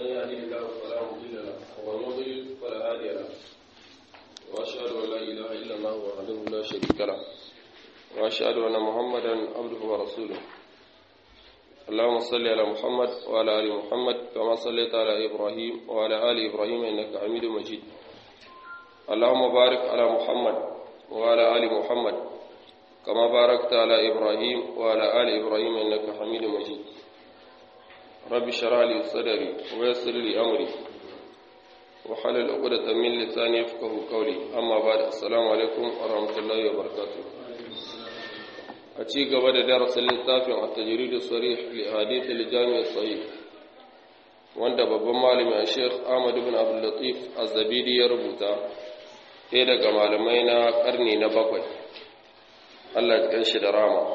من يهده الله فلا مضل له ومن يضلل فلا هادي له واشهد ان لا اله الا الله وحده لا شريك له واشهد ان محمدا عبده ورسوله اللهم صل على محمد وعلى ال محمد كما صليت على ابراهيم وعلى ال ابراهيم انك حميد مجيد اللهم بارك على محمد وعلى ال محمد كما باركت على ابراهيم وعلى ال ابراهيم انك حميد مجيد رب اشرح لي صدري ويسر لي امري وحلل عقدة من لساني يفقهوا قولي اما بعد السلام عليكم ورحمه الله وبركاته a ci gaba da darasin littafin a tajiridu sarih li hadith al-jami' sahih wanda babban malami a Sheikh Ahmad ibn Abdul Latif Az-Zabidi ya rubuta ɗaya daga malamai na karni na bakwai Allah ya kanshi da rama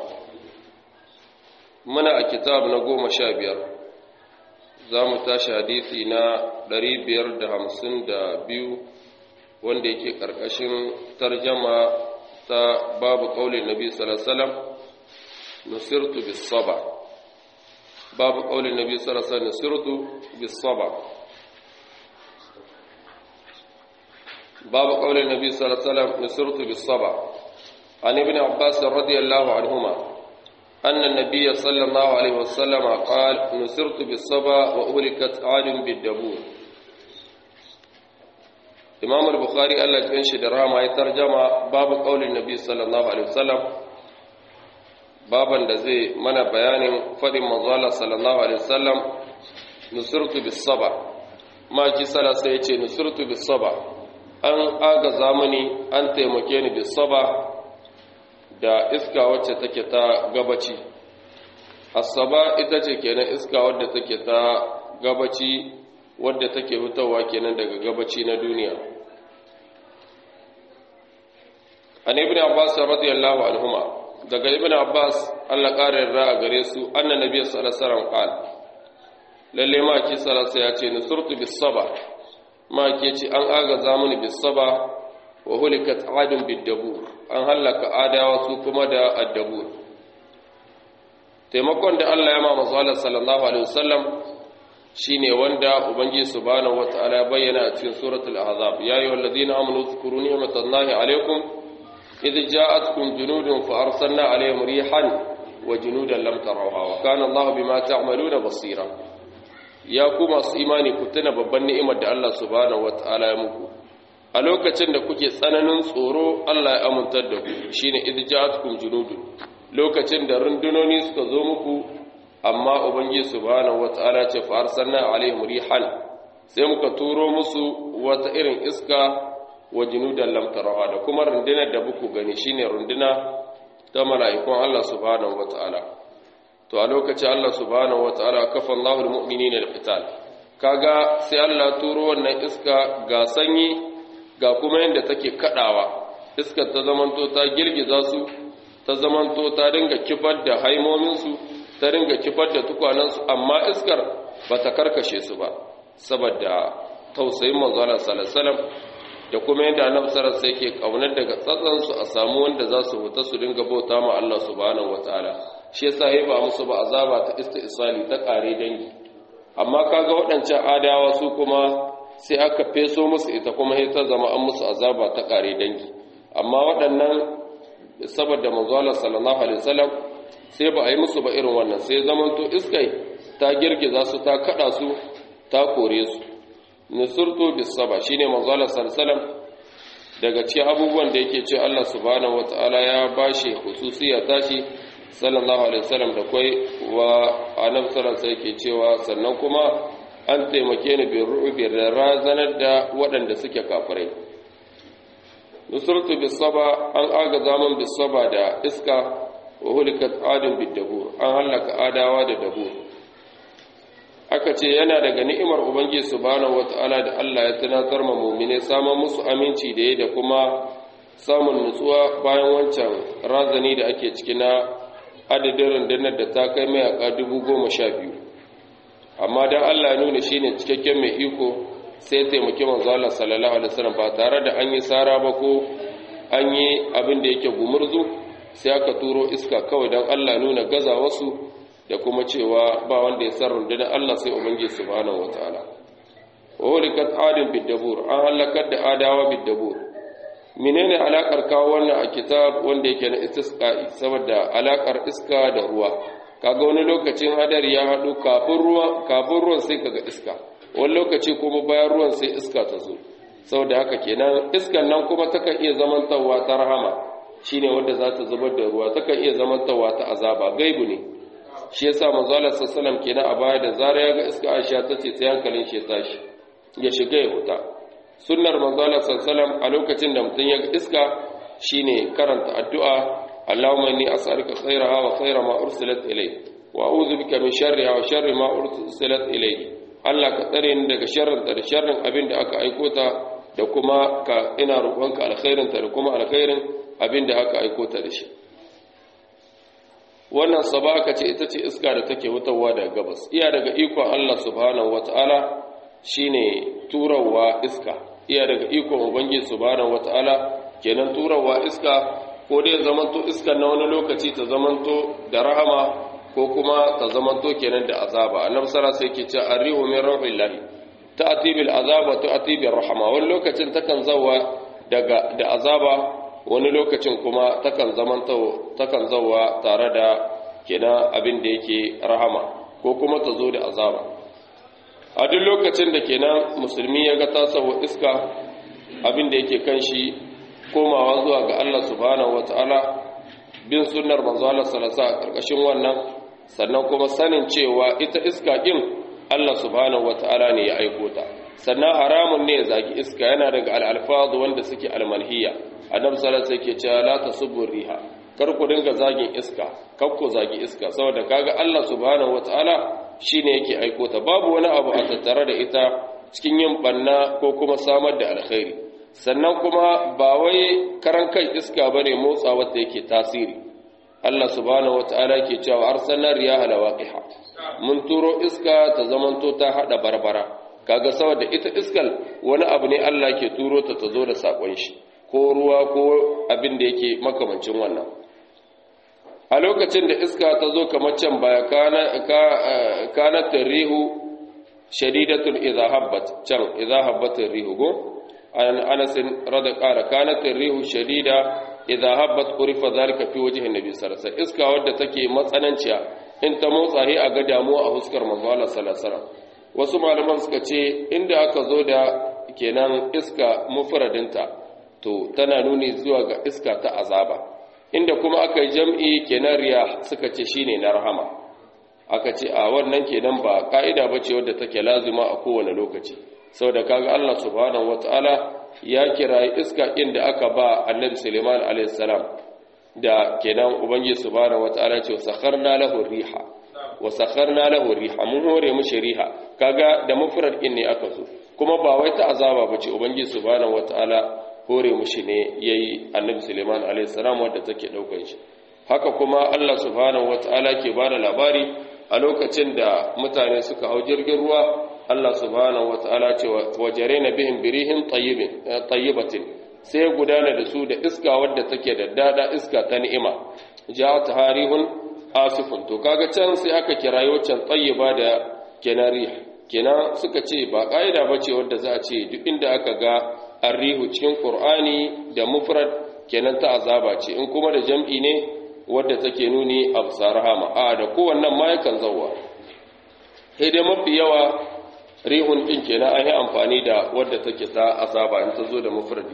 muna a kitab na goma sha biyar za mu tashi hadisi na ɗari biyar da hamsin da biyu wanda yake ƙarƙashin tarjama ta babu ƙaunin nabi salasalam nusirtu bisaba babu ƙaunin nabi salasalam nusirtu bisaba babu ƙaunin nabi salasalam nusirtu bisaba an ibn abbas radiyallahu anhuma أن النبي صلى الله عليه وسلم قال نصرت بالصبا وأهلكت عاد بالدبور imam al-bukhari Allah ya shi da rama ya tarjama babu kaulin nabi sallallahu alaihi wasallam baban da zai mana bayanin fadin manzo Allah sallallahu alaihi wasallam nusirtu bis saba ma ji sala sai ya ce nusirtu bis saba an aga zamani an taimake ni bis saba da iska wacce take ta gabaci asaba ita ce kenan iska wadda take ta gabaci wadda take fitowa kenan daga gabaci na duniya an ibn abbas radiyallahu anhuma daga ibn abbas Allah ƙara yarda a gare su anna nabiy sallallahu alaihi wasallam qala lalle ma ki sallallahu ya ce nusurtu bis saba ma ki ce an aga zamani bis saba wa hulikat adun bid dabur an halaka adawa su kuma da addabur taimakon da Allah ya ma manzo sallallahu alaihi wasallam shine wanda ubangiji subhanahu wataala ya bayyana a cikin suratul ahzab ya ayyuhal ladina amanu zkuru ni'matallahi alaykum idh ja'atkum junudun fa arsalna alayhim rihan wa junudan lam tarawha wa kana Allahu bima ta'maluna basira ya ku masu imani ku tuna babban ni'imar da Allah subhanahu wataala ya muku a lokacin da kuke tsananin tsoro Allah ya amintar da ku shine idh ja'atkum junudun lokacin da rundunoni suka zo muku amma ubangiji subhanahu wataala ce fa arsalna alaihim rihan sai muka turo musu wata irin iska wa junudan lam taraha da kuma rundunar da buku gani shine runduna ta mala'ikun Allah subhanahu wataala to a lokacin Allah subhanahu wataala kafa Allahu almu'minina alqital kaga sai Allah turo wannan iska ga sanyi ga kuma yanda take kadawa iskar ta zamanto ta girgiza su ta zamanto ta dinga kifar da haimomin su ta ringa kifar da tukwanansu amma iskar ba ta karkashe su ba saboda tausayin manzana salasalam da kuma yadda annabi sallallahu alaihi yake kaunar daga tsatsansu a samu wanda za su huta su dinga bauta ma Allah subhanahu wataala shi yasa yayi ba musu ba azaba ta istisali ta kare dangi amma kaga waɗancan adawa su kuma sai aka feso musu ita kuma sai ta zama an musu azaba ta kare dangi amma waɗannan saboda manzo sallallahu alaihi wasallam sai ba a yi musu ba irin wannan sai zamanto iskai ta girgiza su ta kada su ta kore su nusurtu bisaba shine manzo Allah sallallahu daga cikin abubuwan da yake ce Allah subhanahu wataala ya bashi hususiya tashi sallallahu alaihi wasallam da kai wa annabi sallallahu yake cewa sannan kuma an taimake ni bi ru'bi da razanar da waɗanda suke kafirai nusurtu bisaba an aga zaman bisaba da iska wa hulikat adun bidabur an halaka adawa da dabur aka ce yana daga ni'imar ubangiji subhanahu wataala da Allah ya tunatar ma mu'mine samun musu aminci da da kuma samun nutsuwa bayan wancan razani da ake ciki na adadin rundunar da ta kai mayaka dubu goma sha biyu amma don Allah ya nuna shine cikakken mai iko sai taimaki manzo Allah sallallahu alaihi wasallam ba tare da an yi sara ba ko an yi abin da yake gumurzu sai aka turo iska kawai don Allah nuna gaza wasu da kuma cewa ba wanda ya san rundunar Allah sai Ubangiji subhanahu wataala walikat adin bidabur an halakar da adawa bidabur menene alakar kawo wannan a kitab wanda yake na istisqa'i saboda alakar iska da ruwa kaga wani lokacin hadari ya hadu kafin ruwa kafin ruwan sai kaga iska wani lokaci kuma bayan ruwan sai iska ta zo saboda haka kenan iskan nan kuma takan iya zamantawa ta rahama shine wanda za ta zubar da ruwa takan iya zamantawa ta azaba gaibu ne shi yasa manzo Allah sallallahu kenan a baya da zara ya ga iska Aisha tace sai hankalin shi ya tashi ya shiga ya huta sunnar manzo Allah sallallahu a lokacin da mutum ya ga iska shine karanta addu'a Allahumma inni as'aluka khayraha wa khayra ma ursilat ilayk wa a'udhu bika min sharriha wa sharri ma ursilat ilayk Allah ka tsare ni daga sharrin da sharrin abin da aka aiko ta da kuma ka ina roƙonka alkhairin ta da kuma alkhairin abin da aka aiko ta da shi wannan sabaka ce ita ce iska da take hutawa daga gabas iya daga ikon Allah subhanahu wataala shine turawa iska iya daga ikon ubangiji subhanahu wataala kenan turawa iska ko dai zamanto iska na wani lokaci ta zamanto da rahama ko kuma ta zamanto kenan da azaba annabi sallallahu alaihi wasallam sai ke ce arrihu min rauhillahi ta'ti bil azaba ta'ti bir rahama wani lokacin takan zawa daga da azaba wani lokacin kuma takan zamanto takan zawa tare da kenan abin da yake rahama ko kuma ta zo da azaba a duk lokacin da kenan musulmi ya ga tasawa iska abin da yake kan shi komawa zuwa ga Allah subhanahu wataala bin sunnar manzo Allah sallallahu alaihi karkashin wannan sannan kuma sanin cewa ita iska din Allah subhanahu wataala ne ya aiko ta sannan haramun ne ya zagi iska yana daga al-alfaz wanda suke al-manhiya annabi sallallahu alaihi wasallam yake cewa la tasubbu riha kar ku dinga zagin iska kar ku zagi iska saboda kaga Allah subhanahu wataala shine yake aiko ta babu wani abu a tattare da ita cikin yin banna ko kuma samar da alkhairi sannan kuma ba wai karan kai iska bane motsa wanda yake tasiri Allah subhanahu wataala yake cewa arsalna riyaha lawaqiha mun turo iska ta zamanto ta hada barbara kaga saboda ita iskal wani abu ne Allah ke turo ta ta zo da sakon shi ko ruwa ko abin da yake makamancin wannan a lokacin da iska ta zo kamar can baya kana tarihu shadidatul idha habbat can idha habbat rihu go an anas rada qala kana tarihu shadida idha habbat urifa zalika fi wajhi annabi sallallahu alaihi wasallam iska wadda take matsananciya in ta motsa hi a ga damuwa a huskar manzo Allah sallallahu alaihi wasallam wasu malaman suka ce inda aka zo da kenan iska mufradinta to tana nuni zuwa ga iska ta azaba inda kuma aka yi jam'i kenan riya suka ce shine na rahama aka ce a wannan kenan ba ka'ida bace wadda take lazima a kowane lokaci saboda kaga Allah subhanahu wataala ya kira iska inda aka ba Annabi Sulaiman alaihi salam da kenan ubangiji subhanahu wataala ce sakharna lahu riha wa sakharna lahu riha mun hore mushi riha kaga da mufrad din ne aka zo kuma ba wai ta azaba bace ubangiji subhanahu wataala hore mushi ne yayi annabi Suleiman alayhi salam wanda take daukar shi haka kuma Allah subhanahu wataala ke bada labari a lokacin da mutane suka hau jirgin ruwa Allah subhanahu wataala ce wajarena bihim birihin tayyibin tayyibatin sai gudana da su da iska wadda take da dada iska ta ni'ima ja'at harihun asifun to kaga can sai aka kirayo can tayyiba da kenari kenan suka ce ba kaida bace wadda za a ce duk inda aka ga arrihu cikin qur'ani da mufrad kenan ta azaba ce in kuma da jam'i ne wadda take nuni a rahama a da kowannan ma yakan zawwa sai dai mafi yawa rihun din kenan an yi amfani da wadda take ta azaba in ta zo da mufradi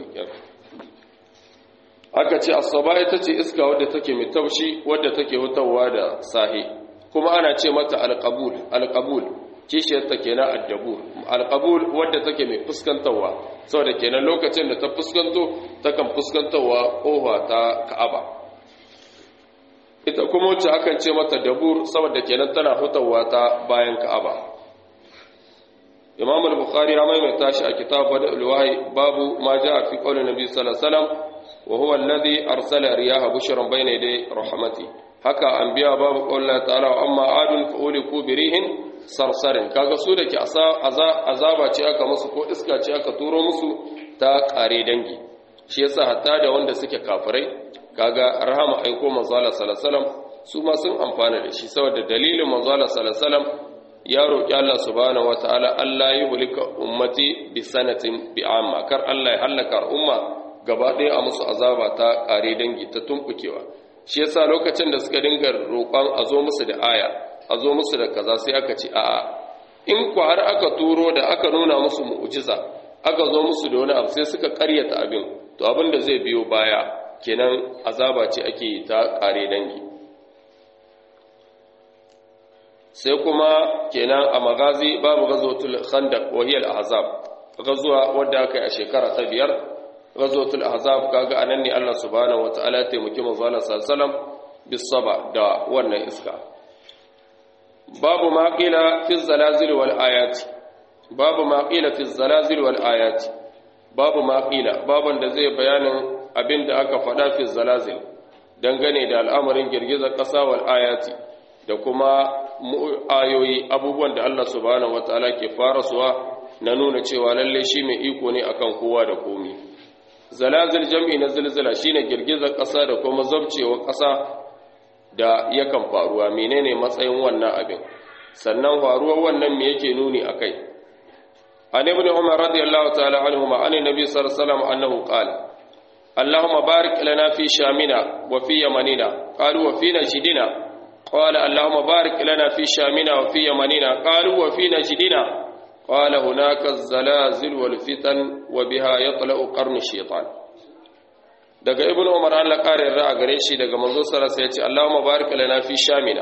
aka ce asaba ita ce iska wadda take mai taushi wadda take hutawa da sahi kuma ana ce mata alqabul alqabul kishiyarta kenan addabur alqabul wadda take mai fuskantarwa saboda kenan lokacin da ta fuskanto takan fuskantarwa kofa ta Ka'aba ita kuma wacce akan ce mata dabur saboda kenan tana hutawa ta bayan Ka'aba Imam al-Bukhari ya maimaita shi a kitab Bada'ul Wahyi babu ma jaa fi qawli Nabi sallallahu alaihi wasallam wa huwa alladhi arsala riyaha bushran bayna yaday rahmati haka anbiya babu qawli ta'ala wa amma adun fa uliku birihin sarsarin kaga su da ke azaba ce aka musu ko iska ce aka turo musu ta kare dangi shi yasa hatta da wanda suke kafirai kaga rahama aiko manzala sallallahu su ma sun amfana da shi saboda dalilin manzala sallallahu ya roƙi Allah subhanahu wataala Allah ya hulika ummati bi sanatin bi amma kar Allah ya halaka umma gaba ɗaya a musu azaba ta ƙare dangi ta tumbukewa shi yasa lokacin da suka dinga roƙon a zo musu da aya a zo musu da kaza sai aka ce a'a in ku har aka turo da aka nuna musu mu'jiza aka zo musu da wani abu sai suka ƙaryata abin to abin da zai biyo baya kenan azaba ce ake ta ƙare dangi sai kuma kenan a magazi babu gazotul khandaq wa hiya al-ahzab gazuwa wadda aka yi a shekara ta biyar gazotul ahzab kaga anan ne Allah subhanahu wataala ya taimaki manzo Allah sallallahu alaihi wasallam bisaba da wannan iska babu ma qila fi zalazil wal ayat babu ma qila fi zalazil wal ayat babu ma qila baban da zai bayanin abinda aka faɗa fi zalazil dangane da al'amarin girgizar ƙasa wal ayati da kuma ayoyi abubuwan da Allah subhanahu wataala ke farasuwa na nuna cewa lalle shi mai iko ne akan kowa da komi zalazil jam'i na zilzila shine girgizar ƙasa da kuma zabcewar ƙasa da yakan faruwa menene matsayin wannan abin sannan faruwar wannan me yake nuni akai an ibn umar radiyallahu ta'ala anhu ma an nabi sallallahu alaihi wasallam annahu qala اللهم بارك لنا في شامنا وفي يمننا قالوا وفي نجدنا قال اللهم بارك لنا في شامنا وفي يمننا قالوا وفي نجدنا قال هناك الزلازل والفتن وبها يطلع قرن الشيطان daga ibnu umar Allah kare ra'a gare shi daga manzo sallallahu alaihi wasallam ya ce Allahumma barik lana fi shamina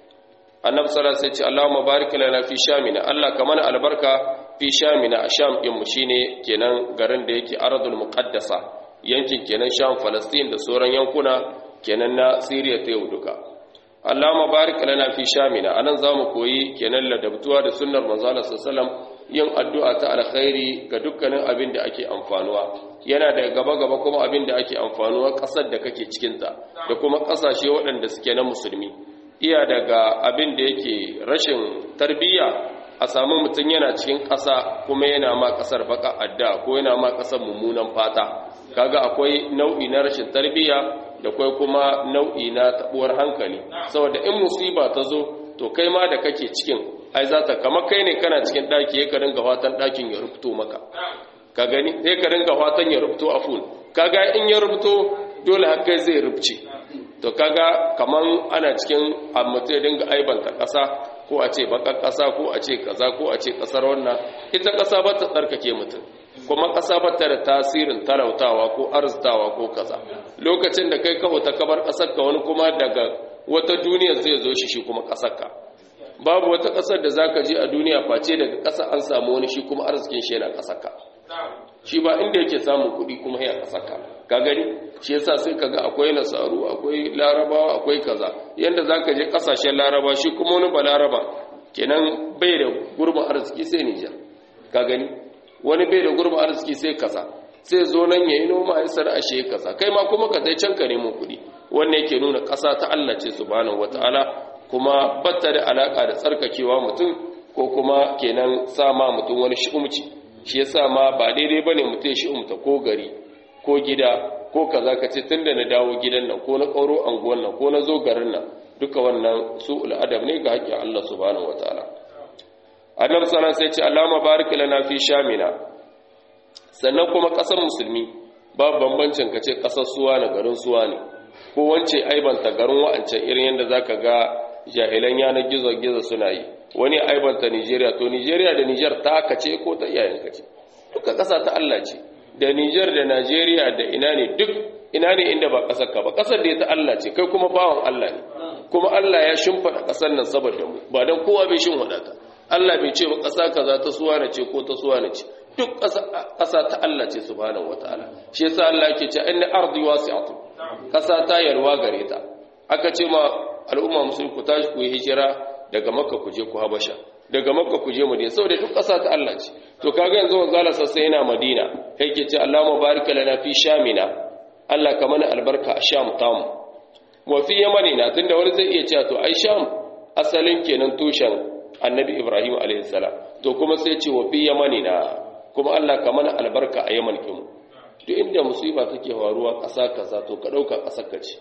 annabi sallallahu alaihi wasallam ya ce Allahumma barik lana fi shamina Allah ka mana albarka fi shamina a sham din mu shine kenan garin da yake aradul muqaddasa yankin kenan sham falastin da sauran yankuna kenan na syria ta yau duka Allahumma barik lana fi shamina anan zamu koyi kenan ladabtuwa da sunnar manzo Allah sallallahu alaihi wasallam yin addu'a ta alkhairi ga dukkanin abin da ake amfanuwa yana da gaba gaba kuma abin da ake amfanuwa kasar da kake cikin ta da kuma kasashe waɗanda suke na musulmi iya daga abin da yake rashin tarbiyya a samu mutum yana cikin ƙasa kuma yana ma ƙasar baka adda ko yana ma ƙasar mummunan fata kaga akwai nau'i na rashin tarbiyya da kwai kuma nau'i na tabuwar hankali saboda in musiba ta zo to kai ma da kake cikin ai za ta kama kai ne kana cikin ɗaki ya ka ringa fatan ɗakin ya rubuto maka ka gani sai ka ringa fatan ya rubuto a ful kaga in ya rubuto dole har kai zai rubuce to kaga kaman ana cikin mutum ya dinga aibanta ƙasa ko a ce bakar ƙasa ko a ce kaza ko a ce ƙasar wannan ita ƙasa ba ta tsarkake mutum kuma ƙasa ba ta da tasirin talautawa ko arzitawa ko kaza lokacin da kai kawo ta kabar ƙasar ka wani kuma daga wata duniya zai zo shi shi kuma ƙasar ka babu wata ƙasar da zaka je a duniya face daga ƙasa an samu wani shi kuma arzikin shi yana ƙasar ka shi ba inda yake samun kuɗi kuma ya ƙasar ka ka gani shi yasa sai kaga akwai nasaru akwai larabawa akwai kaza yanda zaka je ƙasashen laraba shi kuma wani ba laraba kenan bai da gurbin arziki sai Nijar ka gani wani bai da gurbin arziki sai kaza sai zo nan yayi noma ya sar ashe kaza kai ma kuma ka dai can ka nemo kuɗi wannan yake nuna ƙasa ta Allah ce subhanahu wataala kuma batta da alaka da tsarkakewa mutum ko kuma kenan sama mutum wani shi'umci shi yasa ma ba daidai bane mutum ya shi'umta ko gari ko gida ko kaza ka ce tunda na dawo gidan nan ko na ƙauro anguwan nan ko na zo garin nan duka wannan su'ul adab ne ga haƙƙin Allah subhanahu wataala annabi sallallahu alaihi wasallam sai ce Allahumma barik lana fi shamina sannan kuma ƙasar musulmi babu bambancin ka ce ƙasar suwa na garin suwa ne ko wance aibanta garin wa'ancan irin yadda zaka ga jahilan yanar gizo-gizo suna yi wani aibanta Nigeria to Nigeria da Niger ta kace ko ta iyayenka ce duka ƙasa ta Allah ce da Niger da Nigeria da ina ne duk ina ne inda ba ƙasar ka ba ƙasar da ta Allah ce kai kuma bawan Allah ne kuma Allah ya shimfada ƙasar nan saboda mu ba dan kowa bai shimfada ta Allah bai ce ba ƙasa kaza ta suwana ce ko ta suwana ce duk ƙasa ta Allah ce subhanahu wataala shi yasa Allah yake ce inna ardi wasi'atu ƙasa ta yarwa gare ta aka ce ma al'umma musulmi ku tashi ku yi hijira daga makka ku je ku habasha daga makka ku je madina saboda duk ƙasa ta Allah ce to kaga yanzu wanzu Allah sassa yana madina kai ke ce Allahumma barik lana fi shamina Allah ka mana albarka a sham tamu wa fi yamanina tunda wani zai iya cewa to ai sham asalin kenan tushen annabi ibrahim alaihi salam to kuma sai ce wa fi yamanina kuma Allah ka mana albarka a yaman kinmu duk inda musiba take faruwa ƙasa kaza to ka ɗauka ƙasar ka ce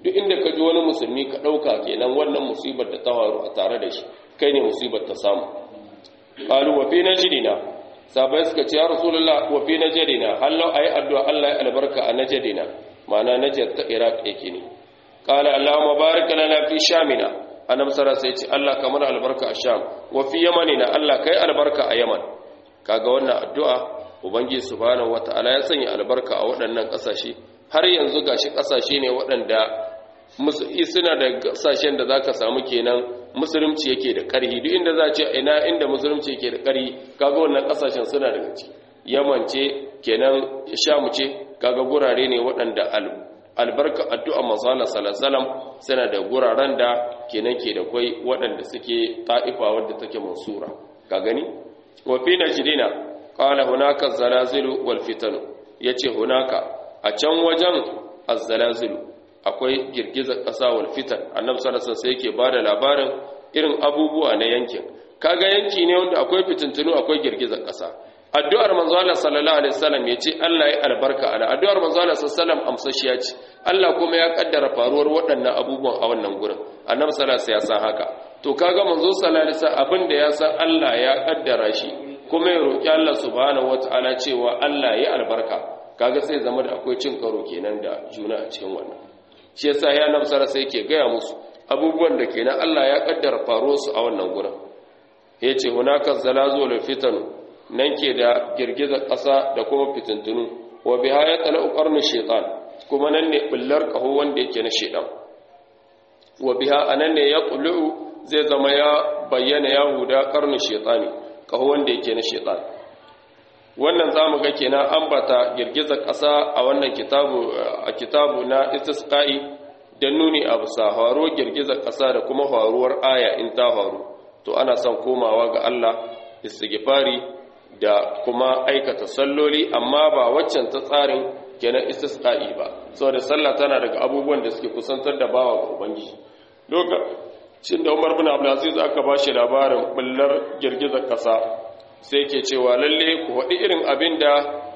duk inda ka ji wani musulmi ka ɗauka kenan wannan musibar da ta faru a tare da shi kai ne musibar ta samu qalu wa fi najdina sabai suka ce ya rasulullah wa fi najdina hallau ayi addu'a Allah ya albarka a najdina ma'ana najd ta iraq yake ne qala allahumma barik lana fi shamina annabi sallallahu alaihi wasallam Allah kamar albarka a sham wa fi yamanina Allah kai albarka a yaman kaga wannan addu'a ubangiji subhanahu wataala ya sanya albarka a waɗannan ƙasashe har yanzu gashi ƙasashe ne waɗanda suna da ƙasashen da zaka samu kenan musulunci yake da ƙarhi duk inda za ce ina inda musulunci yake da ƙarhi kaga wannan ƙasashen suna daga ciki yaman ce kenan shamu ce kaga gurare ne waɗanda albarka addu'a manzala sallallahu suna da guraren da kenan ke da kwai waɗanda suke ta'ifa wadda take mansura ka gani wa fi najdina qala hunaka zalazilu wal fitan yace hunaka a can wajen az-zalazilu akwai girgizar ƙasa wal fitan annabi sallallahu alaihi wasallam yake bada labarin irin abubuwa na yankin kaga yanki ne wanda akwai fitintunu akwai girgizar ƙasa addu'ar manzo Allah sallallahu alaihi wasallam yace Allah ya albarka ana addu'ar manzo Allah sallallahu alaihi wasallam amsashiya ce Allah kuma ya kaddara faruwar waɗannan abubuwan a wannan gurin annabi sallallahu alaihi wasallam ya san haka to kaga manzo sallallahu alaihi wasallam abinda ya san Allah ya kaddara shi kuma ya roki Allah subhanahu wataala cewa Allah ya albarka kaga sai zama da akwai cin karo kenan da juna a cikin wannan shi yasa ya namsar sai yake gaya musu abubuwan da kenan Allah ya kaddara faruwar su a wannan gurin yace hunaka zalazul fitan nan ke da girgizar ƙasa da kuma fitintunu wa biha ya tsala qarnu shaytan kuma nan ne bullar kaho wanda yake na shaytan wa biha anan ne ya qulu zai zama ya bayyana yahuda qarnu shaytani kaho wanda yake na shaytan wannan zamu ga kenan ambata girgizar ƙasa a wannan kitabu a kitabu na istisqa'i dan nuni abu sa haro girgizar ƙasa da kuma faruwar aya in ta faru to ana son komawa ga Allah istighfari da kuma aikata salloli amma ba waccan ta tsarin kenan istisqa'i ba saboda sallah tana daga abubuwan da suke kusantar da bawa ga ubangiji lokacin da Umar bin Abdul Aziz aka bashi labarin bullar girgizar ƙasa sai ke cewa lalle ku faɗi irin abin da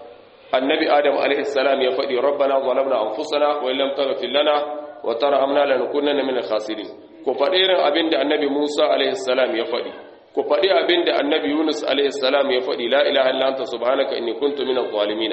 annabi adam alaihissalam ya faɗi rabbana zalamna anfusana wa illam taghfir lana wa tarhamna lanakunanna min al-khasirin ku faɗi irin abin da annabi Musa alaihissalam ya faɗi ku faɗi abin da annabi Yunus alaihissalam ya faɗi la ilaha illa anta subhanaka inni kuntu min adh-dhalimin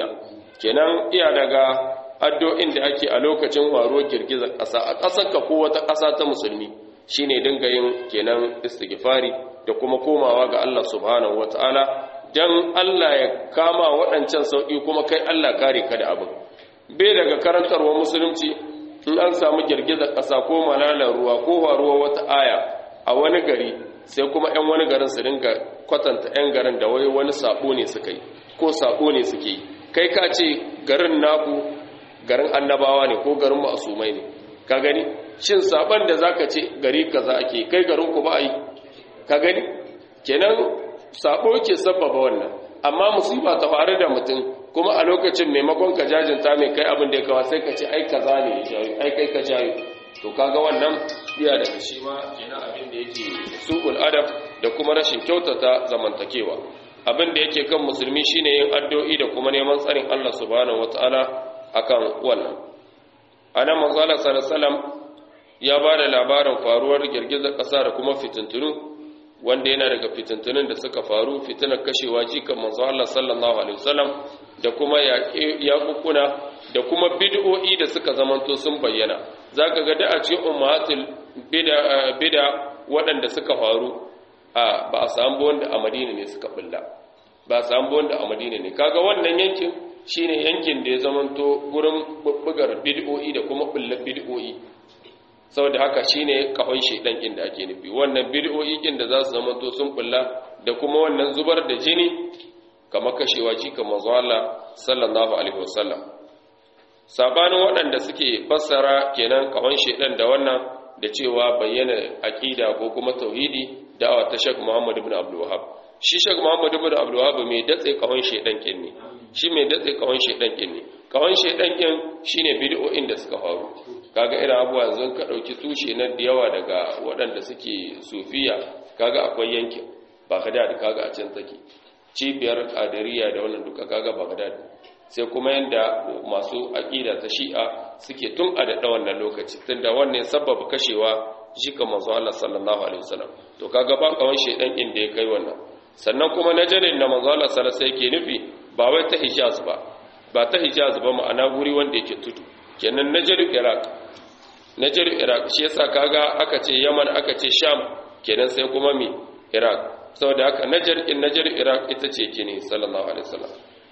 kenan iya daga addu'o'in da ake a lokacin waro girgizar ƙasa a ƙasar ka ko wata ƙasa ta musulmi shine dinga yin kenan istighfari da kuma komawa ga Allah subhanahu wataala dan Allah ya kama waɗancan sauƙi kuma kai Allah kare ka da abin bai daga karantarwa musulunci in an samu girgizar ƙasa ko malalar ruwa ko faruwa wata aya a wani gari sai kuma 'yan wani garin su dinga kwatanta 'yan garin da wai wani sabo ne suka yi ko sabo ne suke yi kai ka ce garin naku garin annabawa ne ko garin ma'asumai ne ka gani shin saban da zaka ce gari kaza ake kai garin ku ba yi ka gani kenan sabo ke sabbaba wannan amma musiba ta faru da mutum kuma a lokacin maimakon ka jajinta mai kai abin da ya kawo sai ka ce ai kaza ne ya jayo ai kai ka jayo to kaga wannan iya daga shi ma kenan abin da yake su'ul adab da kuma rashin kyautata zamantakewa abin da yake kan musulmi shine yin addu'o'i da kuma neman tsarin Allah subhanahu wataala akan wannan anan manzo Allah sallallahu alaihi wasallam ya ba da labarin faruwar girgizar ƙasa da kuma fitintunu wanda yana daga fitintunun da suka faru fitinar kashewa jikan manzo Allah sallallahu alaihi wasallam da kuma yaƙuƙuna da kuma bid'o'i da suka zamanto sun bayyana zaka ga da a cikin ummatul bid'a bid'a waɗanda suka faru a ba a samu wanda a Madina ne suka bulla ba a samu wanda a Madina ne kaga wannan yankin shine yankin da ya zamanto gurin bubbugar bid'o'i da kuma bullar bid'o'i saboda haka shine kafan shedan kin da ake nufi wannan bid'o'i kin da za su zama to sun kulla da kuma wannan zubar da jini kamar kashewa ci kamar manzo Allah sallallahu alaihi wasallam sabanin waɗanda suke fassara kenan kafan shedan da wannan da cewa bayyana aqida ko kuma tauhidi da'awa ta Sheikh Muhammad ibn Abdul Wahhab shi Sheikh Muhammad ibn Abdul Wahhab mai datse kafan shedan kin ne shi mai datse kafan shedan kin ne kafan shedan kin shine bid'o'in da suka faru kaga irin abuwa yanzu ka ɗauki tushe na da yawa daga waɗanda suke sufiya kaga akwai yankin bagdad kaga a can take cibiyar kadiriya da wannan duka kaga bagdad sai kuma yanda masu aqida ta shi'a suke tun a da wannan lokaci tunda wannan sababa kashewa jika manzo Allah sallallahu alaihi wasallam to kaga ba kawan shedan inda ya kai wannan sannan kuma najarin da manzo Allah sallallahu alaihi yake nufi ba wai ta Hijaz ba ba ta Hijaz ba ma'ana guri wanda yake tudu kenan najar Iraq najar Iraq shi yasa kaga aka ce Yaman aka ce Sham kenan sai kuma mi Iraq saboda haka najar in najar Iraq ita ce kini sallallahu alaihi wasallam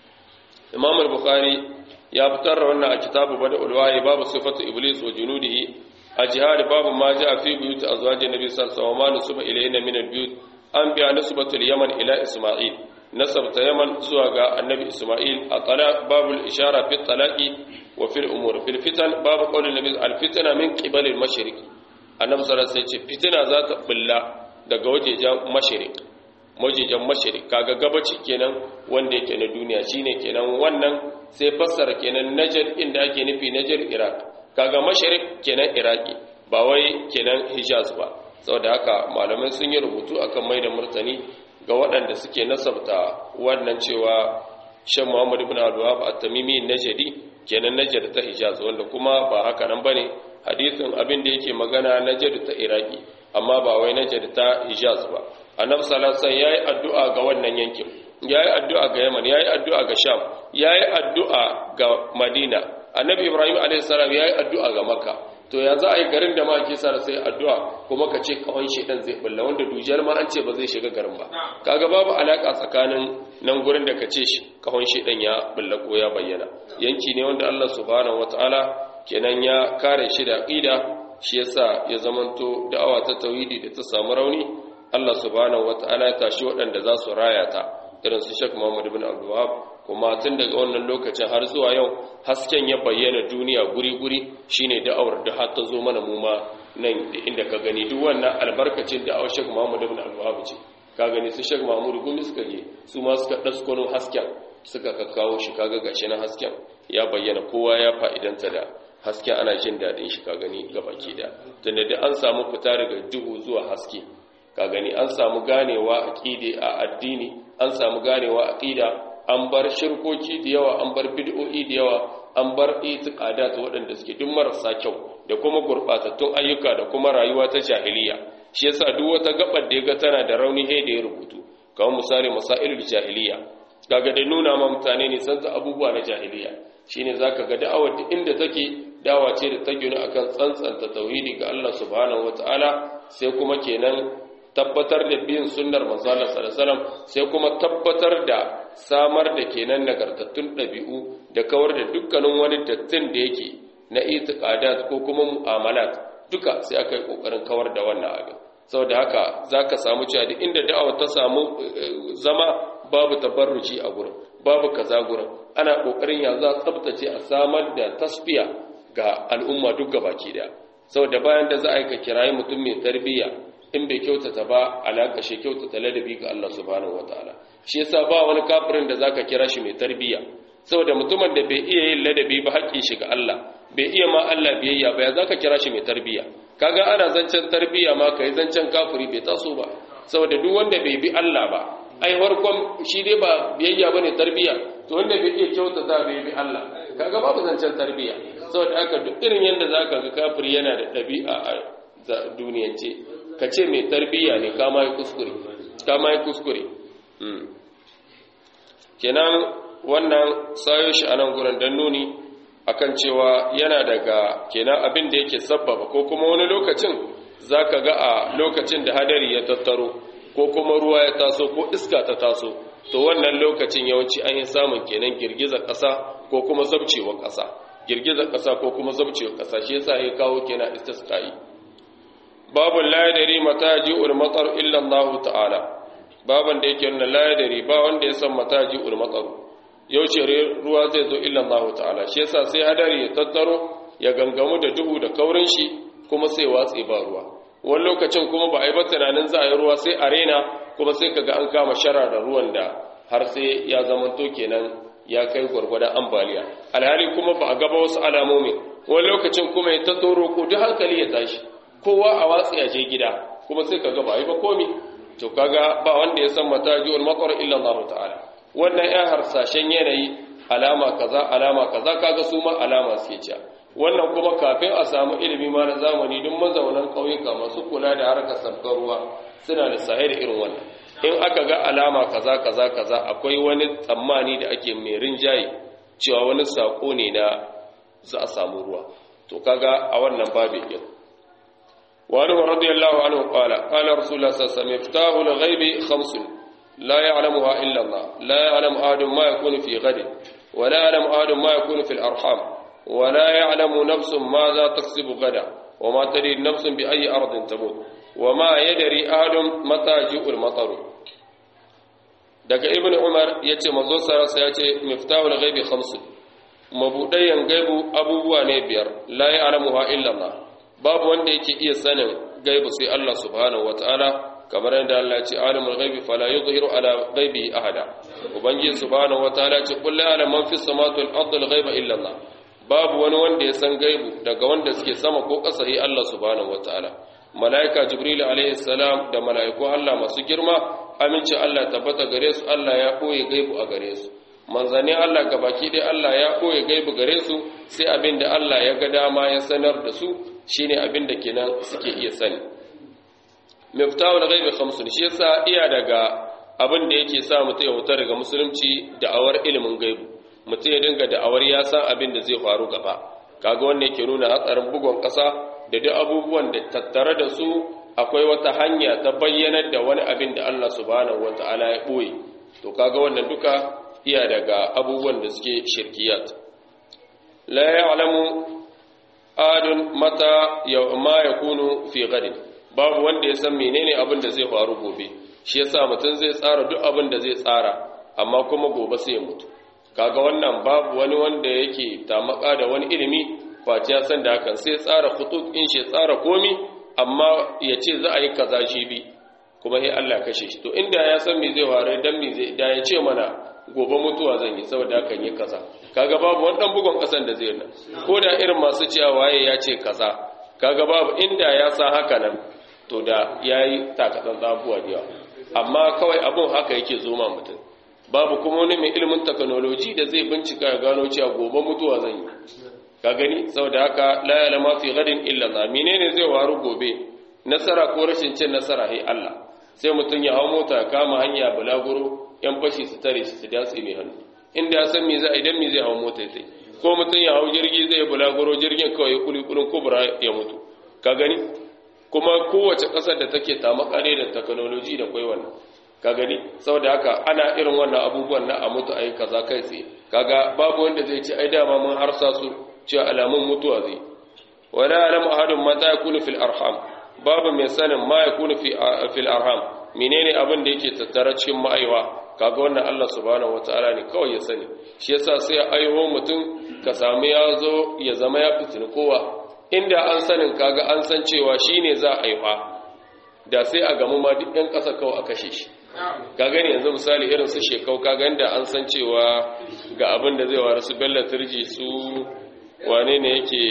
Imam al-Bukhari ya fitar da wannan a kitabu Bada'ul Wahyi babu sifatu iblis wa junudihi a jihar babu ma ja fi buyut azwajin nabi sallallahu alaihi wasallam ma nusuba ilayna min al-buyut an biya nisbatul yaman ila isma'il nasabta yaman zuwa ga annabi isma'il a talaq babul ishara fi talaqi wa fil umur fil fitan babu qawlin nabi al fitna min qibal al mashriq annabi sallallahu alaihi wasallam fitina za ta bulla daga wajejen mashriq wajejen mashriq kaga gabaci kenan wanda yake na duniya shine kenan wannan sai fassara kenan najd inda ake nufi najd iraq kaga mashriq kenan iraki ba wai kenan hijaz ba saboda haka malamai sun yi rubutu akan mai da murtani ga waɗanda suke nasabta wannan cewa shan muhammad ibn al-wahab at-tamimi najdi kenan najd ta hijaz wanda kuma ba haka nan bane hadisin abin da yake magana najd ta iraki amma ba wai najd ta hijaz ba annabi sallallahu alaihi wasallam yayi addu'a ga wannan yankin yayi addu'a ga yaman yayi addu'a ga sham yayi addu'a ga madina annabi ibrahim alaihi salam yayi addu'a ga makka to ya za a yi garin da ma ke sa sai addu'a kuma ka ce kawon shedan zai bulla wanda dujiyar ma an ce ba zai shiga garin ba kaga babu alaka tsakanin nan gurin da ka ce shi kawon shedan ya bulla ko ya bayyana yanki ne wanda Allah subhanahu wataala kenan ya kare shi da aqida shi yasa ya zamanto da'awa ta tauhidi da ta samu rauni Allah subhanahu wataala ya tashi waɗanda za su raya ta irin su Sheikh Muhammad ibn Abdul Wahhab kuma tun daga wannan lokacin har zuwa yau hasken ya bayyana duniya guri-guri shine da'awar da har ta zo mana mu ma nan inda ka gani duk wannan albarkacin da Sheikh Muhammad ibn Al-Wahhab ce ka gani su Sheikh Mahmud gumi suka je su ma suka daskono hasken suka kakkawo shi kaga gashi na hasken ya bayyana kowa ya fa'idanta da hasken ana jin dadin shi ka gani gabaki da tunda da an samu fita daga duhu zuwa haske ka gani an samu ganewa aqide a addini an samu ganewa aqida an bar shirkoki da yawa an bar bid'o'i da yawa an bar itiqadat waɗanda suke duk marasa kyau da kuma gurbatattun ayyuka da kuma rayuwa ta jahiliya shi yasa duk wata gabar da yaga tana da rauni he da ya rubutu kamar misali masailul jahiliya kaga da nuna ma mutane ne san abubuwa na jahiliya shine zaka ga da'awar da inda take dawa ce da ta gina akan tsantsanta tauhidi ga Allah subhanahu wataala sai kuma kenan tabbatar da bin sunnar manzo Allah sallallahu alaihi wasallam sai kuma tabbatar da samar da kenan nagartattun ɗabi'u da kawar da dukkanin wani dattin da yake na itiqadat ko kuma mu'amalat duka sai aka yi kokarin kawar da wannan abin saboda haka zaka samu cewa duk inda da'awa ta samu zama babu tabarruci a gurin babu kaza gurin ana kokarin ya za tsabtace a samar da tasfiya ga al'umma duk gabaki daya saboda bayan da za a yi ka kirayi mutum mai tarbiyya in bai kyautata ba alaƙa shi kyautata ladabi ga Allah subhanahu wataala shi yasa ba wani kafirin da zaka kira shi mai tarbiyya saboda mutumin da bai iya yin ladabi ba haƙƙin shi ga Allah bai iya ma Allah biyayya ba ya zaka kira shi mai tarbiyya kaga ana zancen tarbiyya ma kai zancen kafiri bai taso ba saboda duk wanda bai bi Allah ba ai farkon shi dai ba biyayya bane tarbiyya to wanda bai iya kyautata bai bi Allah kaga babu zancen tarbiyya saboda haka duk irin yanda zaka ga kafiri yana da ɗabi'a a duniyance ka ce mai tarbiyya ne kama yi kuskure kama yi kuskure kenan wannan sayo shi a nan gurin don nuni akan cewa yana daga kenan abin da yake sabbaba ko kuma wani lokacin za ka ga a lokacin da hadari ya tattaro ko kuma ruwa ya taso ko iska ta taso to wannan lokacin yawanci an yi samun kenan girgizar ƙasa ko kuma zabcewar ƙasa girgizar ƙasa ko kuma zabcewar ƙasa shi yasa ya kawo kenan istisqa'i babun la yadari mata ji'ul matar illa Allah ta'ala baban da yake nuna la yadari ba wanda ya san mata ji'ul matar yaushe ruwa zai zo illa Allah ta'ala shi yasa sai hadari ya tattaro ya gangamu da duhu da kaurin shi kuma sai watse ba ruwa wani lokacin kuma ba a yi ba tunanin za a yi ruwa sai a rena kuma sai kaga an kama shara da ruwan da har sai ya zamanto kenan ya kai gwargwadon ambaliya alhali kuma ba a gaba wasu alamomi wani lokacin kuma ya ta tsoro ko duk hankali ya tashi kowa a watsi a je gida kuma sai kaga ba yi ba komi to kaga ba wanda ya san matajiul matar illa Allah ta'ala wannan ya harsashen yanayi alama kaza alama kaza kaga su ma alama suke cewa wannan kuma kafin a samu ilimi ma na zamani duk mazaunan ƙauyuka masu kula da harkar sabgar ruwa suna da sahih irin wannan in aka ga alama kaza kaza kaza akwai wani tsammani da ake mai rinjaye cewa wani sako ne na za a samu ruwa to kaga a wannan babu yin wani wa radiyallahu anhu qala qala rasulullah sallallahu alaihi wasallam iftahul ghaibi khamsun la ya'lamuha illa Allah la ya'lamu ahadun ma yakunu fi ghadin wa la ya'lamu ahadun ma yakunu fil arham wa la ya'lamu nafsun ma za taksibu gada wa ma tadri nafsun bi ayyi ardin tamut wa ma yadri ahadun mata ji'ul mataru daga ibn umar ya ce manzo sarasa ya ce miftahul ghaibi khamsu mabudayan gaibu abubuwa ne biyar la ya'lamuha illa Allah babu wanda yake iya sanin gaibu sai Allah subhanahu wataala kamar yadda Allah ya ce alimul ghaibi fala yuzhiru ala ghaibi ahada ubangiji subhanahu wataala ya ce qul la ya'lamu man fis samawati wal ardi al ghaiba illa Allah babu wani wanda ya san gaibu daga wanda suke sama ko ƙasa sai Allah subhanahu wataala malaika jibril alaihi salam da malaiku Allah masu girma aminci Allah tabbata gare su Allah ya koye gaibu a gare su manzanni Allah gabaki dai Allah ya koye gaibu gare su sai abin da Allah ya ga dama ya sanar da su shine abin da kenan suke iya sani miftahul ghaibi khamsun shi yasa iya daga abin da yake sa mutum ya huta daga musulunci da'awar ilimin gaibu mutum ya dinga da'awar ya san abin da zai faru gaba kaga wannan yake nuna hatsarin bugon ƙasa da duk abubuwan da tattare da su akwai wata hanya ta bayyanar da wani abin da Allah subhanahu wata'ala ya ɓoye to kaga wannan duka iya daga abubuwan da suke shirkiyat la ya'lamu adun mata ma yakunu fi ghadin babu wanda ya san menene abin da zai faru gobe shi yasa mutum zai tsara duk abin da zai tsara amma kuma gobe sai ya mutu kaga wannan babu wani wanda yake tamaka da wani ilimi face ya san da hakan sai tsara khutut in shi tsara komi amma ya ce za a yi kaza shi bi kuma sai Allah kashe shi to inda ya san me zai ware dan me zai da ya ce mana gobe mutuwa zan yi saboda hakan yi kaza kaga babu wani dan bugon kasan da zai nan ko da irin masu cewa waye ya ce kaza kaga babu inda ya san haka nan to da yayi takatsan zabuwa da yawa amma kawai abun haka yake zo ma mutum babu kuma wani mai ilimin technology da zai bincika ya gano cewa gobe mutuwa zan yi ka gani saboda haka la ya'lamu fi ghadin illa Allah menene zai waru gobe nasara ko rashin cin nasara hai Allah sai mutum ya hawo mota ya kama hanya bulaguro yan fashi su tare shi su datse mai hannu inda ya san me zai idan me zai hawo mota sai ko mutum ya hawo jirgi zai bulaguro jirgin kawai kulikulin kubra ya mutu ka gani kuma kowace ƙasar da take tamakare da technology da kwai wannan ka gani saboda haka ana irin wannan abubuwan na a mutu ayi kaza kai tsaye kaga babu wanda zai ce ai dama mun harsa su cewa alamun mutuwa zai wala alam ahadun mata yakunu fil arham babu mai sanin ma yakunu fi fil arham menene abin da yake tattara cikin ma'aiwa kaga wannan Allah subhanahu wataala ne kawai ya sani shi yasa sai ya aiho mutum ka samu ya zo ya zama ya fitin kowa inda an sanin kaga an san cewa shine za a aiwa da sai a gamu ma duk ɗan ƙasa kawai a kashe shi ka gani yanzu misali irin su shekau ka gani da an san cewa ga abin da zai wara su bella turji su wane ne yake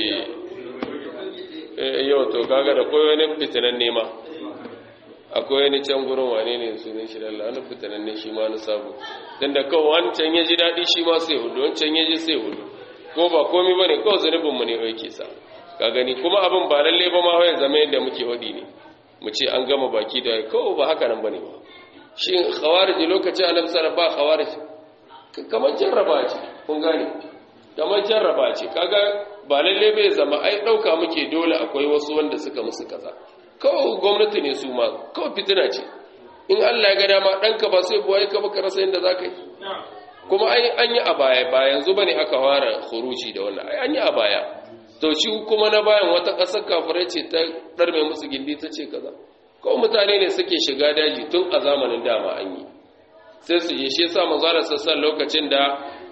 yau to kaga da koyo wani fitinan nema akwai wani can gurin wane ne su ne shi lalla wani fitinan ne shi ma na sabu don da kawai wancan ya ji daɗi shi ma sai hudu wancan ya ji sai hudu ko ba komi ba ne kawai zunubinmu ne wai ke sa ka gani kuma abin ba lalle ba ma wai zama yadda muke hudi ne mu ce an gama baki da kawai ba haka nan ba ne ba shi khawarij lokacin annabi sallallahu ba khawarij kamar jarraba ce kun gane kamar jarraba ce kaga ba lalle bai zama ai dauka muke dole akwai wasu wanda suka musu kaza kawai gwamnati ne su ma kawai fitina ce in Allah ya ga dama danka ba sai buwaye ka baka rasa yanda zaka yi kuma ai an yi a baya ba yanzu bane aka fara khuruji da wannan ai an yi a baya to shi kuma na bayan wata ƙasar kafirai ce ta ɗarme musu gindi ta ce kaza kawai mutane ne suke shiga daji tun a zamanin dama an yi sai su je shi yasa manzara sassan lokacin da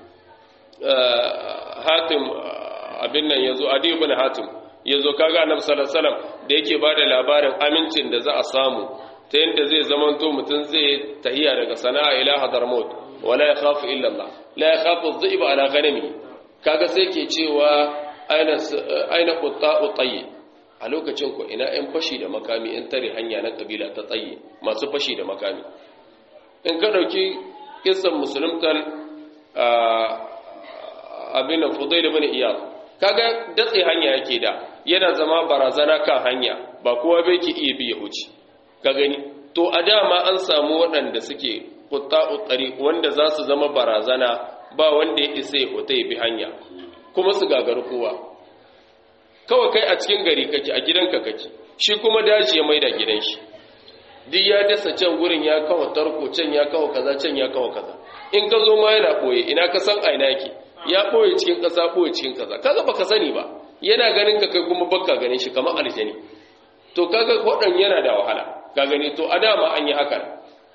hatim abin nan yazo adi ibn hatim yazo kaga annabi sallallahu alaihi wasallam da yake bada labarin amincin da za a samu ta yadda zai zamanto mutum zai tahiya daga sana'a ila hadarmut wala yakhafu illa Allah la yakhafu adh-dhi'b ala ghanami kaga sai ke cewa aina aina qutta'u tayyib a lokacin ku ina ‘yan fashi da makami ‘yan tare hanya na ƙabila ta tsaye masu fashi da makami in ka ɗauki kisan musuluntan abin Fudail ibn Iyad kaga datse hanya yake da yana zama barazana kan hanya ba kowa bai ki iya biya huci ka gani to a dama an samu waɗanda suke qutta'u tariq wanda za su zama barazana ba wanda ya isa ya fita ya bi hanya kuma su gagaru kowa kawai kai a cikin gari kake a gidanka kake shi kuma daji ya maida gidan shi duk ya dasa can gurin ya kawo tarko can ya kawo kaza can ya kawo kaza in ka zo ma yana boye ina ka san aina yake ya boye cikin kasa boye cikin kaza kaga baka sani ba yana ganin ka kai kuma baka ganin shi kamar aljani to kaga wadan yana da wahala ka gani to a dama an yi haka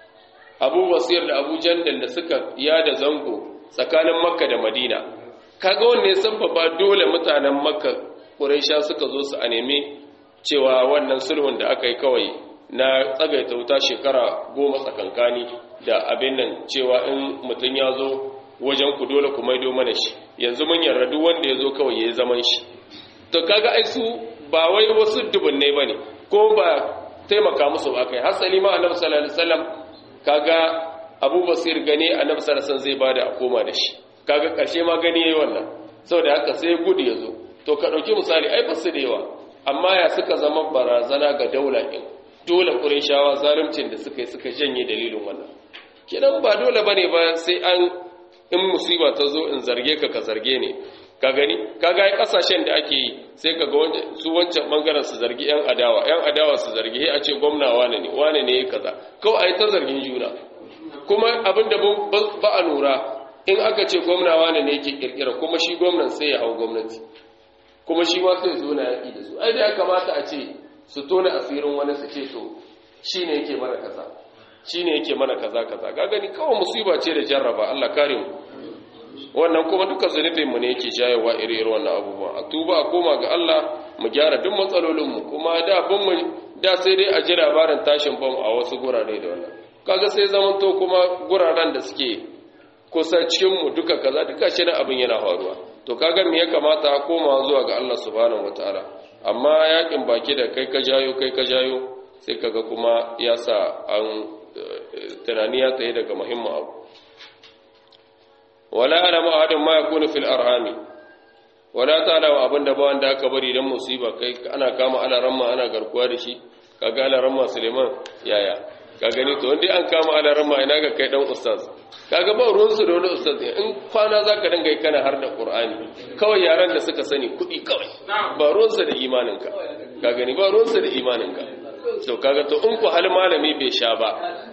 Abu Basir da Abu Jandal da suka yada zango tsakanin Makka da Madina kaga wanne ya sabbaba dole mutanen Makka Quraisha suka zo su a nemi cewa wannan sulhun da aka yi kawai na tsagaita wuta shekara goma tsakankani da abin nan cewa in mutum ya zo wajen ku dole ku maido mana shi yanzu mun yarda duk wanda ya zo kawai ya yi zaman shi to kaga ai su ba wai wasu dubunnai ba ne ko ba taimaka musu ba kai hasali ma annabi sallallahu alaihi wasallam kaga abu basir gane annabi sallallahu alaihi zai bada a koma da shi kaga karshe ma gani yayi wannan saboda haka sai gudu ya zo to ka dauki misali ai basu da yawa amma ya suka zama barazana ga daula din dole ƙurishawa zaluncin da suka yi suka janye dalilin wannan kidan ba dole ba ne ba sai an in musiba ta zo in zarge ka ka zarge ne ka gani ka ga kasashen da ake yi sai ka ga su wancan bangaren su zargi yan adawa yan adawa su zargi a ce gwamna wane ne wane ne ya kaza kawai a yi ta zargin juna kuma abin da ba a lura in aka ce gwamna wane ne yake kirkira kuma shi gwamnan sai ya hau gwamnati kuma shi ma sai zo na yaƙi da su ai da ya kamata a ce su tona asirin wani su ce to shi ne yake mana kaza shi ne yake mana kaza kaza ga gani kawai musiba ce da jarraba Allah kare mu wannan kuma duka zunubin mu ne yake jayewa iri irin wannan abubuwa a tuba a koma ga Allah mu gyara duk matsalolin mu kuma da bin mu da sai dai a ji labarin tashin bom a wasu gurare da wannan kaga sai zaman to kuma guraren da suke kusa cikin mu duka kaza duka shi abin yana faruwa to kaga me ya kamata koma zuwa ga Allah subhanahu wataala amma yakin baki da kai ka jayo kai ka jayo sai kaga kuma ya sa an tunani ya tsaye daga muhimmin abu wala alamu ahadin ma yakunu fil arhami wala ta'lamu abinda ba wanda aka bari dan musiba kai ana kama alaramma ana garkuwa da shi kaga alaramma Suleiman yaya ka gani to wanda an kama alaramma ina ga kai dan ustaz kaga ba ruwan su da wani ustaz in kwana zaka dinga yi kana har da qur'ani kawai yaran da suka sani kudi kawai ba ruwan su da imanin ka ka gani ba ruwan su da imanin ka to kaga to in ku hal malami bai sha ba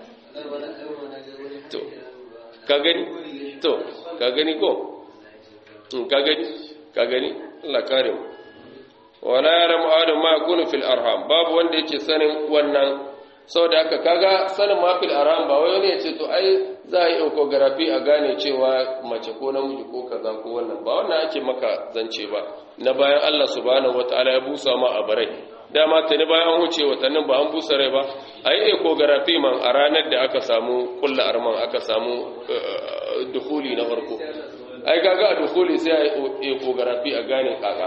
to ka gani to ka gani ko ka gani ka gani Allah kare mu wala ya'lamu adam ma yakunu fil arham babu wanda yake sanin wannan saboda haka kaga sanin ma fil arham ba wai wani ya ce to ai za a yi ecography a gane cewa mace ko namiji ko kaza ko wannan ba wannan ake maka zance ba na bayan Allah subhanahu wataala ya busa ma a barai dama tuni bayan an wuce watannin ba an busa rai ba a yi ecography man a ranar da aka samu kulla arman aka samu dukuli na farko ai kaga a dukuli sai a yi ecography a gane kaka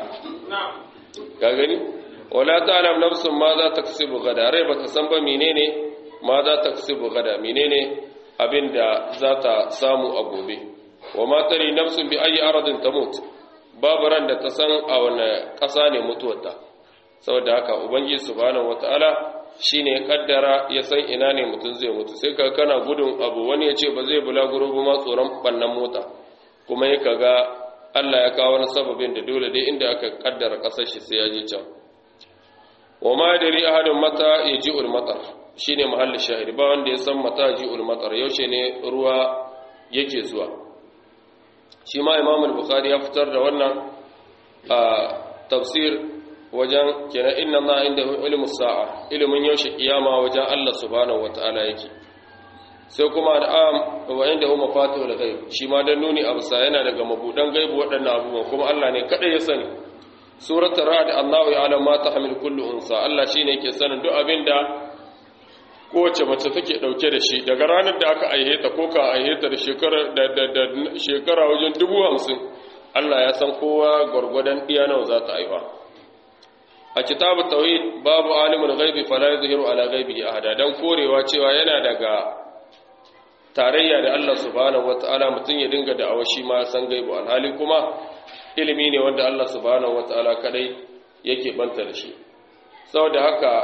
ka gani wala ta'lam nafsun ma za ta kasibu gada rai bata san ba menene ma za ta kasibu gada menene abinda za ta samu a gobe wa ma tari nafsun bi ayi aradin tamut babu ran da ta san a wani ƙasa ne mutuwarta saboda haka ubangiji subhanahu wataala shine ya kaddara ya san ina ne mutum zai mutu sai ka kana gudun abu wani ya ce ba zai bulaguro ba ma tsoron bannan mota kuma ya kaga Allah ya kawo wani sababin da dole dai inda aka kaddara kasar shi sai ya je can wa ma dari ahadun mata yaji'ul matar shine mahallin shahidi ba wanda ya san mata yaji'ul matar yaushe ne ruwa yake zuwa shi ma Imam al-Bukhari ya fitar da wannan a tafsir wajen kenan inna Allah indahu ilmu sa'a ilimin yaushe kiyama wajen Allah subhanahu wataala yake sai kuma al'am wa inda hu mafatihul ghaib shi ma dan nuni abusa yana daga mabudan gaibu waɗannan abubuwan kuma Allah ne kada ya sani suratul ra'd Allahu ya'lamu ma tahmil kullu unsa Allah shine yake sanin duk abinda kowace mace take dauke da shi daga ranar da aka aihe ta ko ka aihe ta da shekara da da shekara wajen 50 Allah ya san kowa gurgurdan iya nawa za ta aiwa a kitabu tauhid babu alimul ghaibi fala yuzhiru ala ghaibihi ahada dan korewa cewa yana daga tarayya da Allah subhanahu wata'ala mutum ya dinga da awashi ma san gaibu alhali kuma ilimi ne wanda Allah subhanahu wata'ala kadai yake banta da shi saboda haka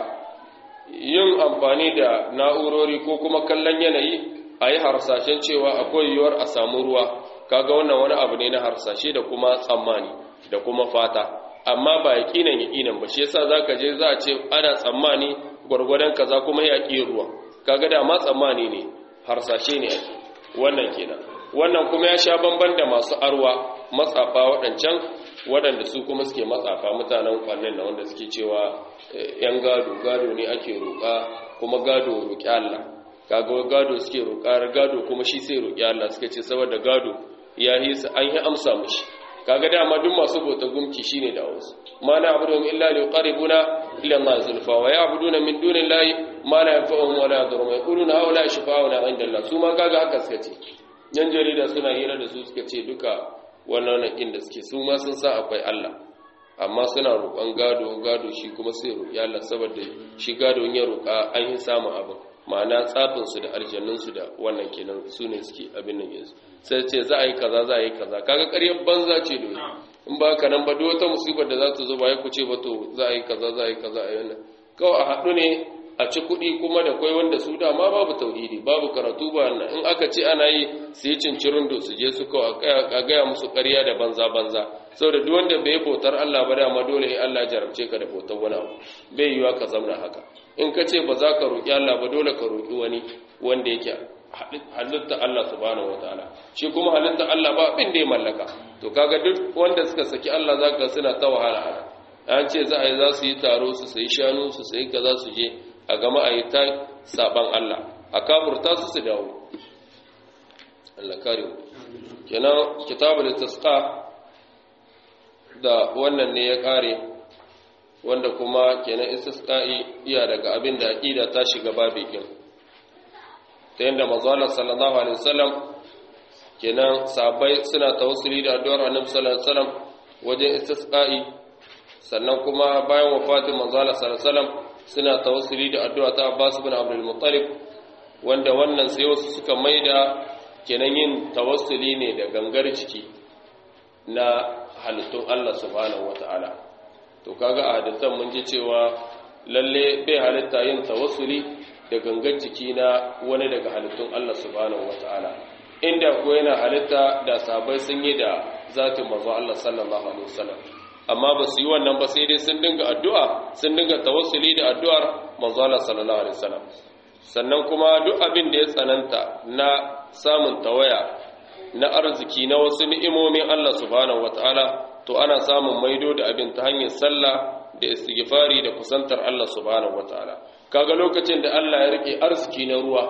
yin amfani da na'urori ko kuma kallon yanayi a yi harsashen cewa akwai yiwuwar a samu ruwa kaga wannan wani abu ne na harsashe da kuma tsammani da kuma fata amma ba yaƙinan yaƙinan ba shi yasa zaka je za a ce ana tsammani gwargwadon kaza kuma ya ƙi ruwa kaga da ma tsammani ne harsashe ne ake wannan kenan wannan kuma ya sha bamban da masu arwa matsafa waɗancan waɗanda su kuma suke matsafa mutanen kwannin na wanda suke cewa yan gado gado ne ake roƙa kuma gado roƙi Allah kaga gado suke roƙa gado kuma shi sai roƙi Allah suka ce saboda gado ya yi an yi amsa mishi kaga dama duk masu bauta gumki shine da wasu ma na abudu illa li yuqarribuna ila Allah zulfa wa ya'buduna min dunillahi ma la yanfa'uhum wa la yadurruhum yaquluna haula shifa'una 'inda Allah su ma kaga haka suka ce yan jarida suna hira da su suka ce duka wannan nakin da suke su ma sun sa akwai Allah amma suna roƙon gado gado shi kuma sai roƙi Allah saboda shi gado ya roƙa an yi samun abin ma'ana tsafin su da aljannun su da wannan kenan su ne suke abin nan yanzu sai ce za a yi kaza za a yi kaza kaga ƙaryar banza ce dole in ba ka nan ba duk wata musibar da za ta zo ba ya kuce ba to za a yi kaza za a yi kaza a yi wannan kawai a haɗu ne a ci kuɗi kuma da kwai wanda su dama babu tauhidi babu karatu ba nan in aka ce ana yi su yi cincirin da su je su kawai a gaya musu ƙarya da banza banza saboda duk wanda bai bautar Allah ba dama dole ya Allah jarabce ka da bautar wani abu bai yiwa ka zamna haka in ka ce ba za ka roƙi Allah ba dole ka roƙi wani wanda yake halitta Allah subhanahu wataala shi kuma halitta Allah ba abin da ya mallaka to kaga duk wanda suka saki Allah zaka suna ta wahala ana an ce za a yi za su yi taro su sayi shanu su sayi kaza su je a gama a yi ta saban Allah a kafurta su su dawo Allah kare mu kenan kitabul istisqa da wannan ne ya kare wanda kuma kenan istisqa'i iya daga abin da aqida ta shiga babu kin ta yanda manzo sallallahu alaihi wasallam kenan sahabbai suna tawassuli da addu'ar annabi sallallahu alaihi wasallam wajen istisqa'i sannan kuma bayan wafatin manzo sallallahu alaihi wasallam suna tawassuli da addu'a ta Abbas ibn Abdul Muttalib wanda wannan sai wasu suka maida kenan yin tawassuli ne da gangar ciki na halittun Allah subhanahu wata'ala to kaga a hadisan mun ji cewa lalle bai halitta yin tawassuli da gangar ciki na wani daga halittun Allah subhanahu wata'ala inda ko yana halitta da sabai sun yi da zatin manzo Allah sallallahu alaihi wasallam amma ba su yi wannan ba sai dai sun dinga addu'a sun dinga tawassuli da addu'ar manzo Allah sallallahu alaihi wasallam sannan kuma duk abin da ya tsananta na samun tawaya na arziki na wasu ni'imomin Allah subhanahu wataala to ana samun maido da abin ta hanyar sallah da istighfari da kusantar Allah subhanahu wataala kaga lokacin da Allah ya rike arziki na ruwa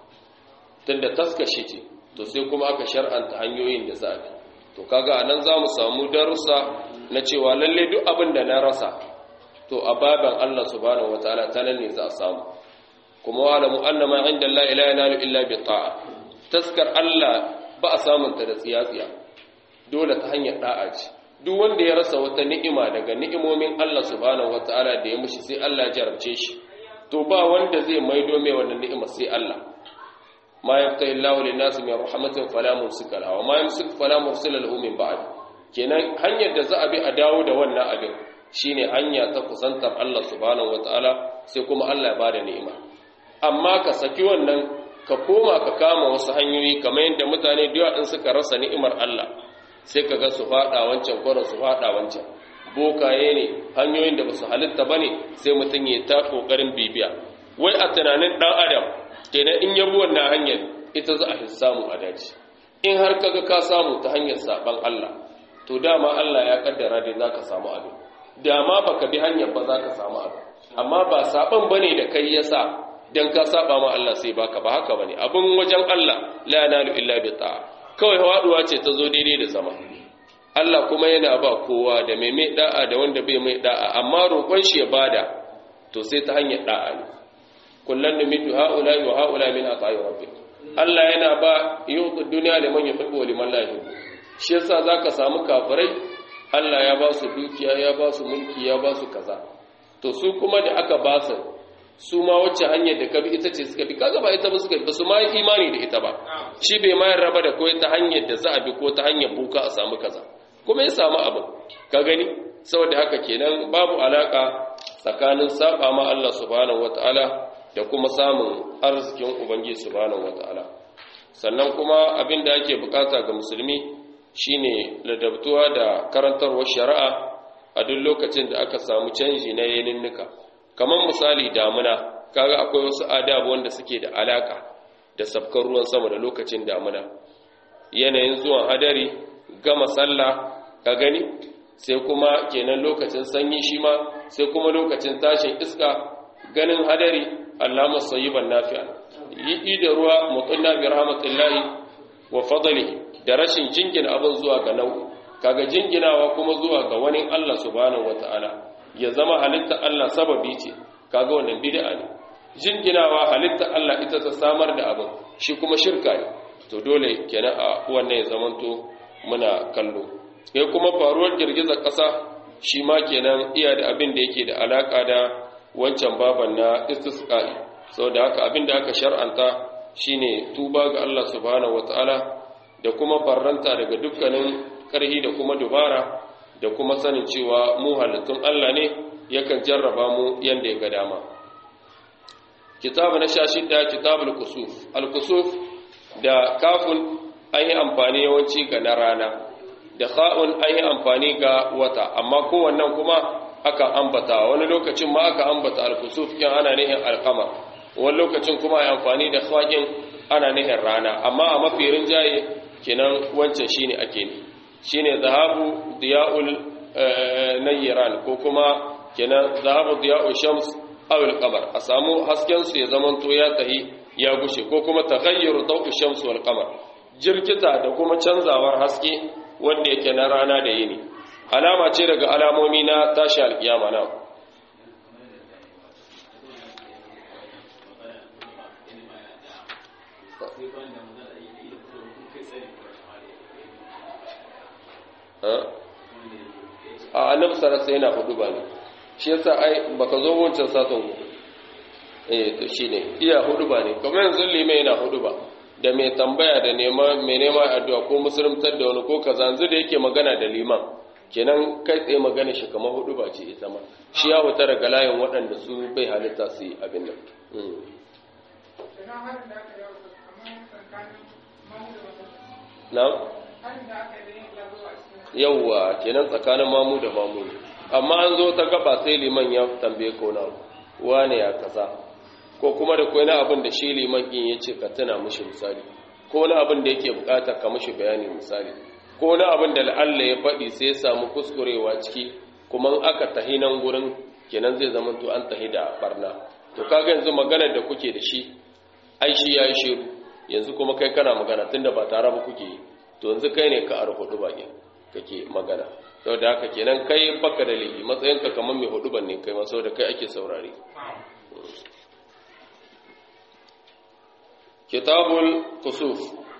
tunda taskashe ce to sai kuma aka shar'anta hanyoyin da za a bi to kaga anan za mu samu darussa na cewa lalle duk abin da na rasa to a baban Allah subhanahu wataala ta nan ne za a samu kuma wa'lamu anna ma inda Allah la yanalu illa bi ta'a taskar Allah ba a samun ta da tsiyatsiya dole ta hanyar da'a ce duk wanda ya rasa wata ni'ima daga ni'imomin Allah subhanahu wataala da ya mushi sai Allah ya jarabce shi to ba wanda zai maido mai wannan ni'ima sai Allah ma yaftahi Allahu lin-nasi min rahmatin fala mumsika lahu wa ma yumsik fala mursila lahu min ba'd kenan hanyar da za a bi a dawo da wannan abin shine hanya ta kusantar Allah subhanahu wataala sai kuma Allah ya bada ni'ima amma ka saki wannan ka koma ka kama wasu hanyoyi kamar yadda mutane da yawa in suka rasa ni'imar Allah sai ka ga su fada wancan kwarin su fada wancan bokaye ne hanyoyin da basu halitta bane sai mutum ya ta kokarin bibiya wai a tunanin dan adam kenan in yabo wannan hanyar ita za a fi samu a daji in har kaga ka samu ta hanyar saban Allah to dama Allah ya kaddara dai zaka samu abin dama baka bi hanyar ba zaka samu abin amma ba saban bane da kai yasa dan ka saba ma Allah sai baka ba haka bane abin wajen Allah la yanalu illa bi ta'a kawai hawaduwa ce ta zo daidai da zama Allah kuma yana ba kowa da mai mai da'a da wanda bai mai da'a amma roƙon shi ya bada to sai ta hanyar da'a ne kullan numitu haula wa haula min ata'i rabbik Allah yana ba yutu dunya liman yuhibbu wa liman la yuhibbu shi yasa zaka samu kafirai Allah ya ba su dukiya ya ba su mulki ya ba su kaza to su kuma da aka ba su su ma wacce hanyar da ka bi ita ce suka bi kaga ba ita ba suka bi su ma yi imani da ita ba shi bai ma raba da ko ta hanyar da za a bi ko ta hanyar buka a samu kaza kuma ya samu abin ka gani saboda haka kenan babu alaka tsakanin saba ma Allah subhanahu wataala da kuma samun arzikin ubangiji subhanahu wataala sannan kuma abin da ake bukata ga musulmi shine ladabtuwa da karantarwar shari'a a duk lokacin da aka samu canji na yaninnika kamar misali damuna kaga akwai wasu adabu wanda suke da alaka da sabkar ruwan sama da lokacin damuna yanayin zuwan hadari gama sallah ka gani sai kuma kenan lokacin sanyi shi ma sai kuma lokacin tashin iska ganin hadari allama sayyiban nafi'a yi da ruwa mutunna bi rahmatillahi wa fadlihi da rashin jingina abin zuwa ga nau'i kaga jinginawa kuma zuwa ga wani Allah subhanahu wataala ya zama halitta Allah sababi ce kaga wannan bid'a ne jinginawa halitta Allah ita ta samar da abin shi kuma shirka ne to dole kenan a wannan ya zamanto muna kallo sai kuma faruwar girgizar ƙasa shi ma kenan iya da abin da yake da alaka da wancan baban na istisqa'i saboda haka abin da aka shar'anta shine tuba ga Allah subhanahu wataala da kuma barranta daga dukkanin karhi da kuma dubara da kuma sanin cewa mu halittun Allah ne yakan jarraba mu yanda ya ga dama kitabu na sha shida kitabul kusuf al-kusuf da kafun an yi amfani yawanci ga na rana da kha'un an yi amfani ga wata amma kowannan kuma aka ambata wani lokacin ma aka ambata al-kusuf kin ana nihin al-qamar wani lokacin kuma ai amfani da kha'in ana nihin rana amma a mafi rinjaye kenan wancan shine ake ni shine zahabu diya'ul nayran ko kuma kenan zahabu diya'ul shams aw al-qamar a samu hasken su ya zamanto ya tahi ya gushe ko kuma taghayyur dawu shams wal qamar jirkita da kuma canzawar haske wanda yake na rana da yini alama ce daga alamomi na tashi alkiyama na a annabi sarasa yana hudu ba ne shi yasa ai baka zo wancan saton eh to shine iya hudu ba ne kamar yanzu limai yana hudu ba da mai tambaya da nema mai nema addu'a ko musulmantar da wani ko kaza yanzu da yake magana da liman kenan kai tsaye magana shi kamar hudu ba ce ita ma shi ya huta daga layin waɗanda su bai halitta su yi abin nan na yauwa kenan tsakanin mamu da mamu amma an zo ta gaba sai liman ya tambaye ko na wane ya kaza ko kuma da kwai na abin da shi liman in ya ce ka tuna mushi misali ko na abin da yake bukata ka mushi bayani misali ko na abin da la'alla ya faɗi sai ya samu kuskurewa ciki kuma aka tahi nan gurin kenan zai zama to an tahi da barna to kaga yanzu maganar da kuke da shi ai shi yayi shiru yanzu kuma kai kana magana tunda ba tare ba kuke yi to yanzu kai ne ka arhudu bakin kake magana saboda haka kenan kai baka da laifi matsayinka kamar mai hudu ban ne kai ma saboda kai ake saurare kitabul kusuf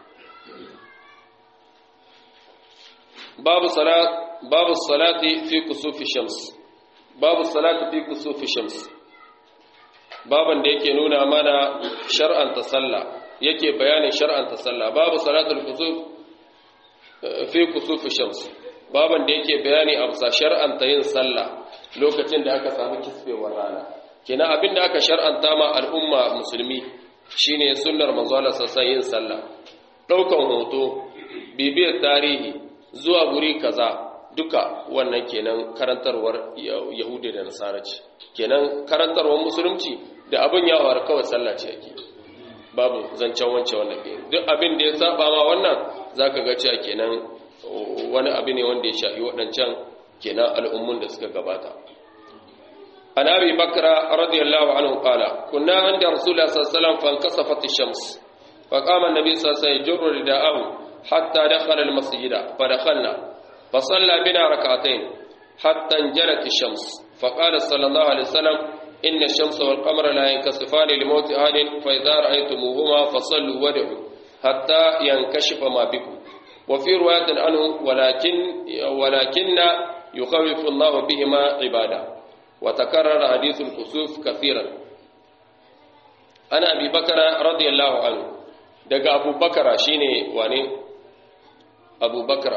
babu salat babu salati fi kusufi shams babu salati fi kusufi shams baban da yake nuna mana shar'anta sallah yake bayanin shar'anta sallah babu salatul kusuf fi kusufi shams baban da yake bayani a bisa shar'anta yin sallah lokacin da aka samu kisfewar rana kina abinda aka shar'anta ma al'umma musulmi shine sunnar manzo Allah sallallahu yin sallah daukan hoto bibiyar tarihi zuwa guri kaza duka wannan kenan karantarwar yahudi da nasara ce kenan karantarwar musulunci da abin ya faru kawai sallah ce yake babu zancen wance wannan duk abin da ya saba ma wannan zaka ga cewa kenan wani abu ne wanda ya shafi waɗancan kenan al'ummun da suka gabata an abi bakra radiyallahu anhu qala kunna inda rasulullah sallallahu alaihi wasallam fankasafat ash-shams faqama an-nabi sallallahu alaihi wasallam yajru rida'ahu hatta dakhala al-masjida fadakhalna fasalla bina rak'atayn hatta injalat ash-shams faqala sallallahu alaihi wasallam إن الشمس والقمر لا ينكسفان لموت أحد فإذا رأيتموهما فصلوا ودعوا حتى ينكشف ما بكم وفي رواية عنه ولكن ولكن يخوف الله بهما عباده وتكرر حديث الكسوف كثيرا ana abi bakara radiyallahu anhu daga abu bakara shine wane abu bakara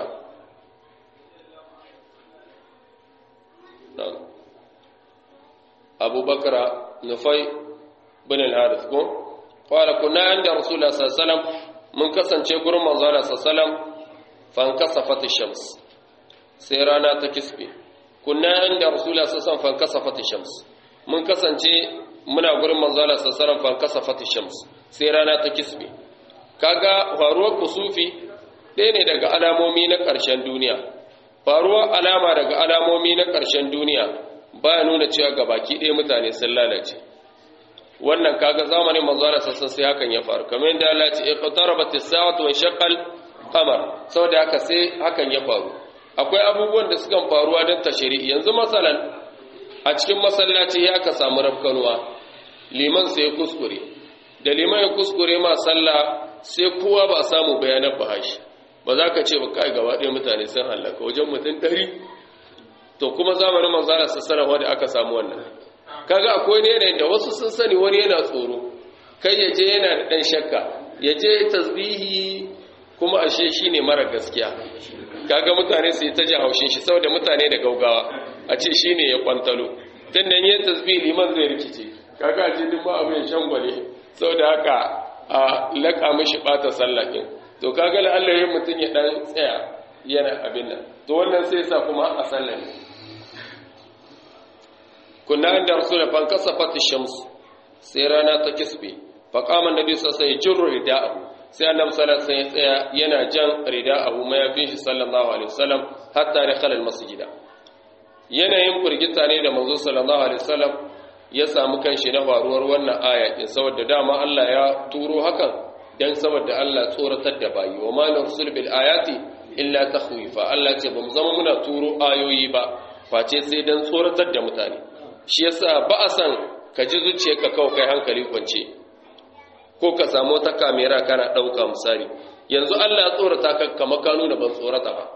abu bakara nufai bin al-harith ko qala kunna inda rasulullah sallallahu alaihi wasallam mun kasance gurin manzo Allah sallallahu alaihi wasallam fan kasafat ash-shams sai rana ta kisbe kunna inda rasulullah sallallahu alaihi wasallam fan kasafat ash-shams mun kasance muna gurin manzo Allah sallallahu alaihi wasallam fan kasafat ash-shams sai rana ta kisbe kaga faruwar kusufi ɗaya ne daga alamomi na ƙarshen duniya faruwar alama daga alamomi na ƙarshen duniya ba nuna cewa ga baki ɗaya mutane sun lalace wannan kaga zamanin manzara sassan sai hakan ya faru kamar yadda Allah ce iqtarabat as-sa'atu wa shaqqal qamar saboda haka sai hakan ya faru akwai abubuwan da sukan faruwa don tashiri yanzu masalan a cikin masallaci ya ka samu rafkanuwa liman sai ya kuskure da liman ya kuskure ma sallah sai kowa ba samu bayanan bahashi ba za ka ce ba kai gaba ɗaya mutane sun hallaka wajen mutum ɗari to kuma zamanin manzara sassana wanda aka samu wannan kaga akwai ne yanayin da wasu sun sani wani yana tsoro kai ya je yana da ɗan shakka ya je tasbihi kuma ashe shi ne mara gaskiya kaga mutane su yi ta jin haushin shi saboda mutane da gaugawa a ce shi ne ya kwantalo tun da yin tasbihi liman zai rikice kaga a ce duk ma abin shangwale saboda haka a laƙa mishi ɓata sallakin to kaga la'alla yin mutum ya ɗan tsaya yana abin nan to wannan sai sa kuma a sallan kunna inda rasulullah fan kasafat ash-shams sai rana ta kisbe fa qama annabi sallallahu alaihi wasallam yajru rida'ahu sai annabi sallallahu alaihi wasallam tsaya yana jan rida'ahu mayafin shi sallallahu alaihi wasallam hatta dakhala al-masjid yanayin furgita ne da manzo sallallahu alaihi wasallam ya samu kanshi na faruwar wannan aya din saboda dama Allah ya turo hakan dan saboda Allah tsoratar da bayi wa ma nursul bil ayati illa takhwifa Allah ce bamu zama muna turo ayoyi ba face sai dan tsoratar da mutane shi yasa ba a san ka ji zuciyarka kawai kai hankali kwance ko ka samu wata kamera kana dauka misali yanzu Allah ya tsorata ka kamar ka nuna ban tsorata ba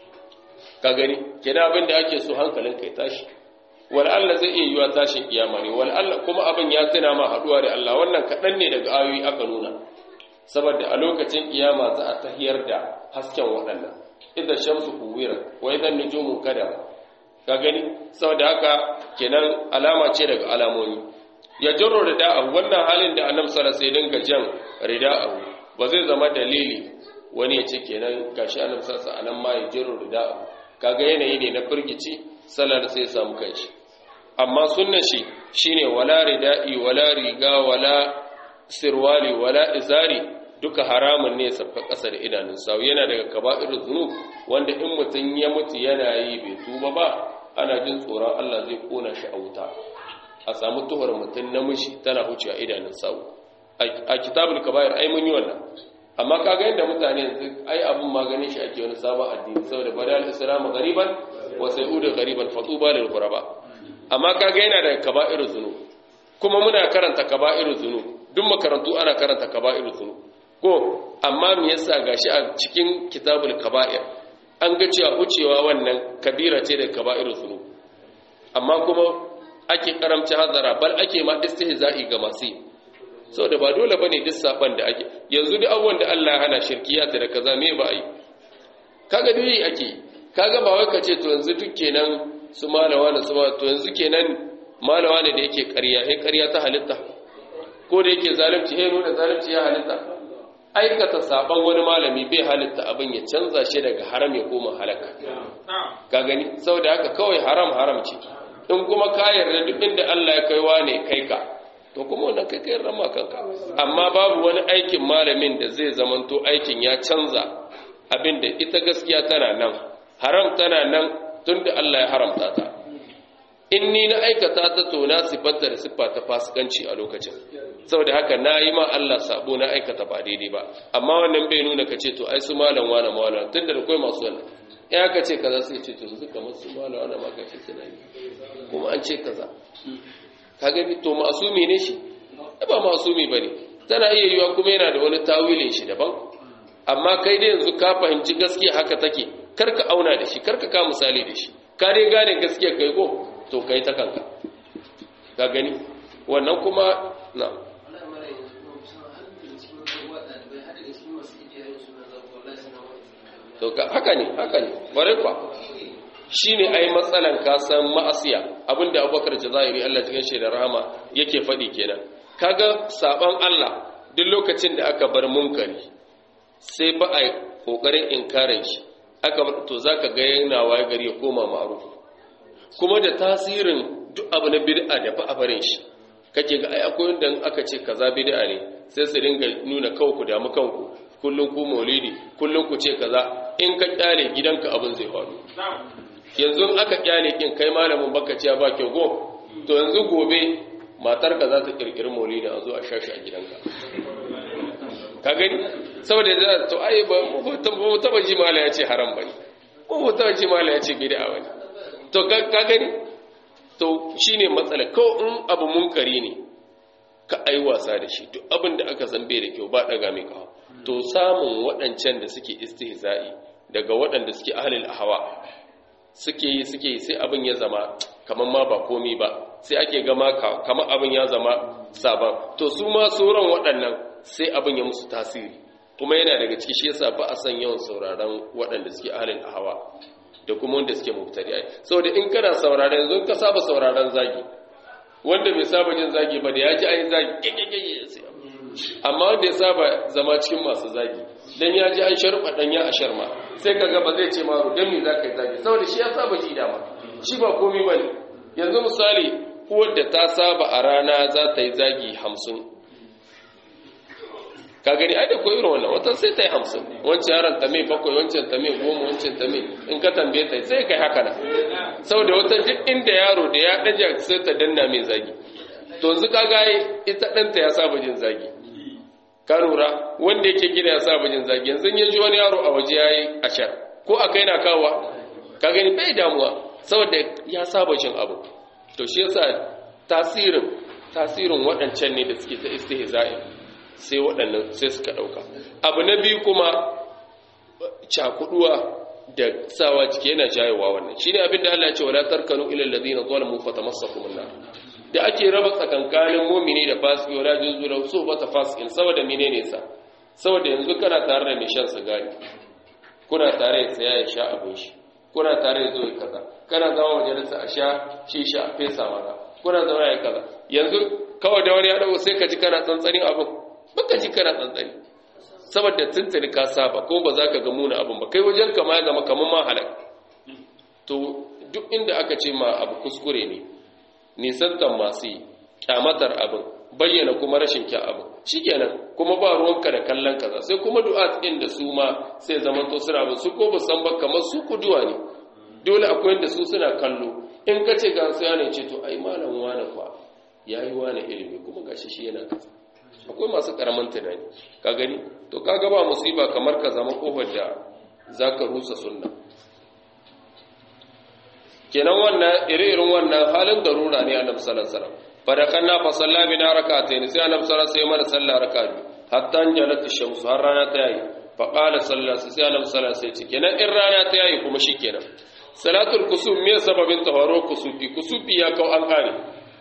ka gani kina abin da ake so hankalin kai tashi wal Allah zai iya yiwa tashin kiyama ne wal Allah kuma abin ya tuna ma haduwa da Allah wannan kadan ne daga ayoyi aka nuna saboda a lokacin kiyama za a tahiyar da hasken waɗannan idan shamsu kuwira wa idan nujumu kada ka gani saboda haka kenan alama ce daga alamomi ya jarro rida'ahu wannan halin da annabi sallallahu alaihi wasallam dinga jan rida'ahu ba zai zama dalili wani ya ce kenan gashi annabi sallallahu alaihi wasallam ma ya jarro rida'ahu kaga yanayi ne na firgici sallar sai ya samu kanshi amma sunnan shi shine wala rida'i wala riga wala sirwali wala izari duka haramun ne sabka ƙasa da idanun sawu yana daga kaba'irul zunub wanda in mutum ya mutu yana yi bai tuba ba ana jin tsoron Allah zai kona shi a wuta a samu tuhar mutum namiji tana huce a idanun sawu a kitabul kaba'ir ai mun yi wannan amma kaga yadda mutane yanzu ai abun maganin shi ake wani sabon addini saboda badal islamu gariban wa sai'udu gariban fatuba lil ghuraba amma kaga yana daga kaba'irul zunub kuma muna karanta kaba'irul zunub duk makarantu ana karanta kaba'irul zunub ko amma me yasa gashi a cikin kitabul kaba'ir an ga cewa wucewa wannan kabira ce da kaba'irul zunub amma kuma ake karamci hazara bal ake ma istihza'i ga masu saboda ba dole bane duk saban da ake yanzu duk abubuwan da Allah ya hana shirkiya da kaza me ba yi kaga dai ake kaga ba wai kace to yanzu duk kenan su malawa da su to yanzu kenan malawa ne da yake ƙarya sai ƙarya ta halitta ko da yake zalunci sai nuna zalunci ya halitta aikata saban wani malami bai halitta abin ya canza shi daga haram ya koma halaka ka gani saboda haka kawai haram haram ce in kuma ka yarda duk inda Allah ya kaiwa ne kai ka to kuma wannan kai kai rama kanka amma babu wani aikin malamin da zai zamanto aikin ya canza abin da ita gaskiya tana nan haram tana nan tunda Allah ya haramta ta in ni na aikata ta to na sifanta da siffa ta fasikanci a lokacin saboda haka na yi ma Allah sabo na aikata ba daidai ba amma wannan bai nuna ka ce to ai su malam wani malam tun da akwai masu wannan ya ka ce kaza sai ce to yanzu kamar su malam wani ma ka ce suna yi kuma an ce kaza ka gani to masumi ne shi ba masumi bane tana iya yiwa kuma yana da wani tawilin shi daban amma kai dai yanzu ka fahimci gaskiya haka take karka auna da shi karka ka misali da shi ka dai gane gaskiya kai ko to kai ta kanka ka gani wannan kuma na to haka ne haka ne bare kwa shine ai matsalan ka san ma'asiya abinda Abubakar Jazairi Allah cikin shi da rahama yake faɗi kenan kaga saban Allah duk lokacin da aka bar munkari sai ba a kokarin inkarin shi aka to zaka ga yana waye gari ya koma ma'ruf kuma da tasirin duk abu na bid'a da ba a barin shi kake ga ai akwai wanda aka ce kaza bid'a ne sai su dinga nuna kanku damu kanku kullun ku maulidi kullun ku ce kaza in ka kyale gidanka abin zai faru yanzu aka kyale kin kai malamin baka ce ba kyau go to yanzu gobe matar ka za ta kirkiri maulidi a zo a shashi a gidanka ka gani saboda da to ai ba mu taba ji mala ya ce haram bane ko mu taba ji mala ya ce bid'a bane to ka gani to shine matsala ko in abu munkari ne ka ai wasa da shi duk abin da aka san bai da kyau ba daga mai kawo to samun waɗancan da suke istihza'i daga waɗanda suke ahlul ahwa suke yi suke yi sai abin ya zama kamar ma ba komi ba sai ake gama kamar abin ya zama sabon to su ma sauran waɗannan sai abin ya musu tasiri kuma yana daga ciki shi yasa ba a san yawan sauraron waɗanda suke ahlul ahwa da kuma wanda suke mubtadi'ai saboda in kana sauraron yanzu ka saba sauraron zagi wanda bai saba jin zagi ba da ya ji ayi zagi kekekeke amma wanda ya saba zama cikin masu zagi dan ya ji an sharba dan ya ashar ma sai kaga ba zai ce maro dan me zaka yi zagi saboda shi ya saba ji dama shi ba komai bane yanzu misali uwar da ta saba a rana za ta yi zagi hamsin ka gani ai da ko irin wannan wata sai ta yi hamsin wancan yaron ta mai bakwai wancan ta mai goma wancan ta mai in ka tambaye ta sai kai haka nan saboda wata duk inda yaro da ya ɗaja sai ta danna mai zagi to yanzu ka ga ita ɗanta ya saba jin zagi ka lura wanda yake gida ya saba jin zagi yanzu ya ji wani yaro a waje ya yi ashar ko a kai na kawa ka gani bai damuwa saboda ya saba jin abu to shi yasa tasirin tasirin waɗancan ne da suke ta istihza'i sai waɗannan sai suka ɗauka abu na biyu kuma cakuduwa da sawa jiki yana jayewa wannan shine abin da Allah ya ce wala tarkanu ila alladhina zalamu fatamassakum an da ake raba tsakankanin mu'mini da fasiki wala juzu da su bata fasikin saboda menene sa saboda yanzu kana tare da mai shan sigari kuna tare da saya ya sha abin shi kuna tare da zo kaza kana zama majalisa a sha shisha a fesa maka kuna zama ya kaza yanzu kawai da wani ya dawo sai ka ji kana tsantsanin abin baka ji kana tsantsani saboda tuntuni ka saba ko ba za ka ga muna abin ba kai wajen kama ya zama kamar ma halak to duk inda aka ce ma abu kuskure ne nisantan masu yi kyamatar abin bayyana kuma rashin kyan abin shikenan kuma ba ruwanka da kallon kaza sai kuma du'a ɗin da su ma sai zaman to suna ba su ko ba san ba kamar su kuduwa ne dole akwai da su suna kallo in ka ce ga su yana ce to ai malam wani fa yayi wani ilimi kuma gashi shi yana kaza akwai masu karamin tunani ka gani to kaga ba musiba kamar ka zama kofar da zaka rusa sunna kenan wannan ire-iren wannan halin darura ne annabi sallallahu alaihi wasallam fadakanna fa salla bina rak'atayn sai annabi sallallahu alaihi wasallam mana sallah raka'a hatta jalat ash-shams har rana ta yi fa qala sallallahu alaihi sai annabi sallallahu alaihi wasallam kenan in rana ta yi kuma shikenan salatul kusuf me sababin tawaro kusufi kusufi ya kau an kare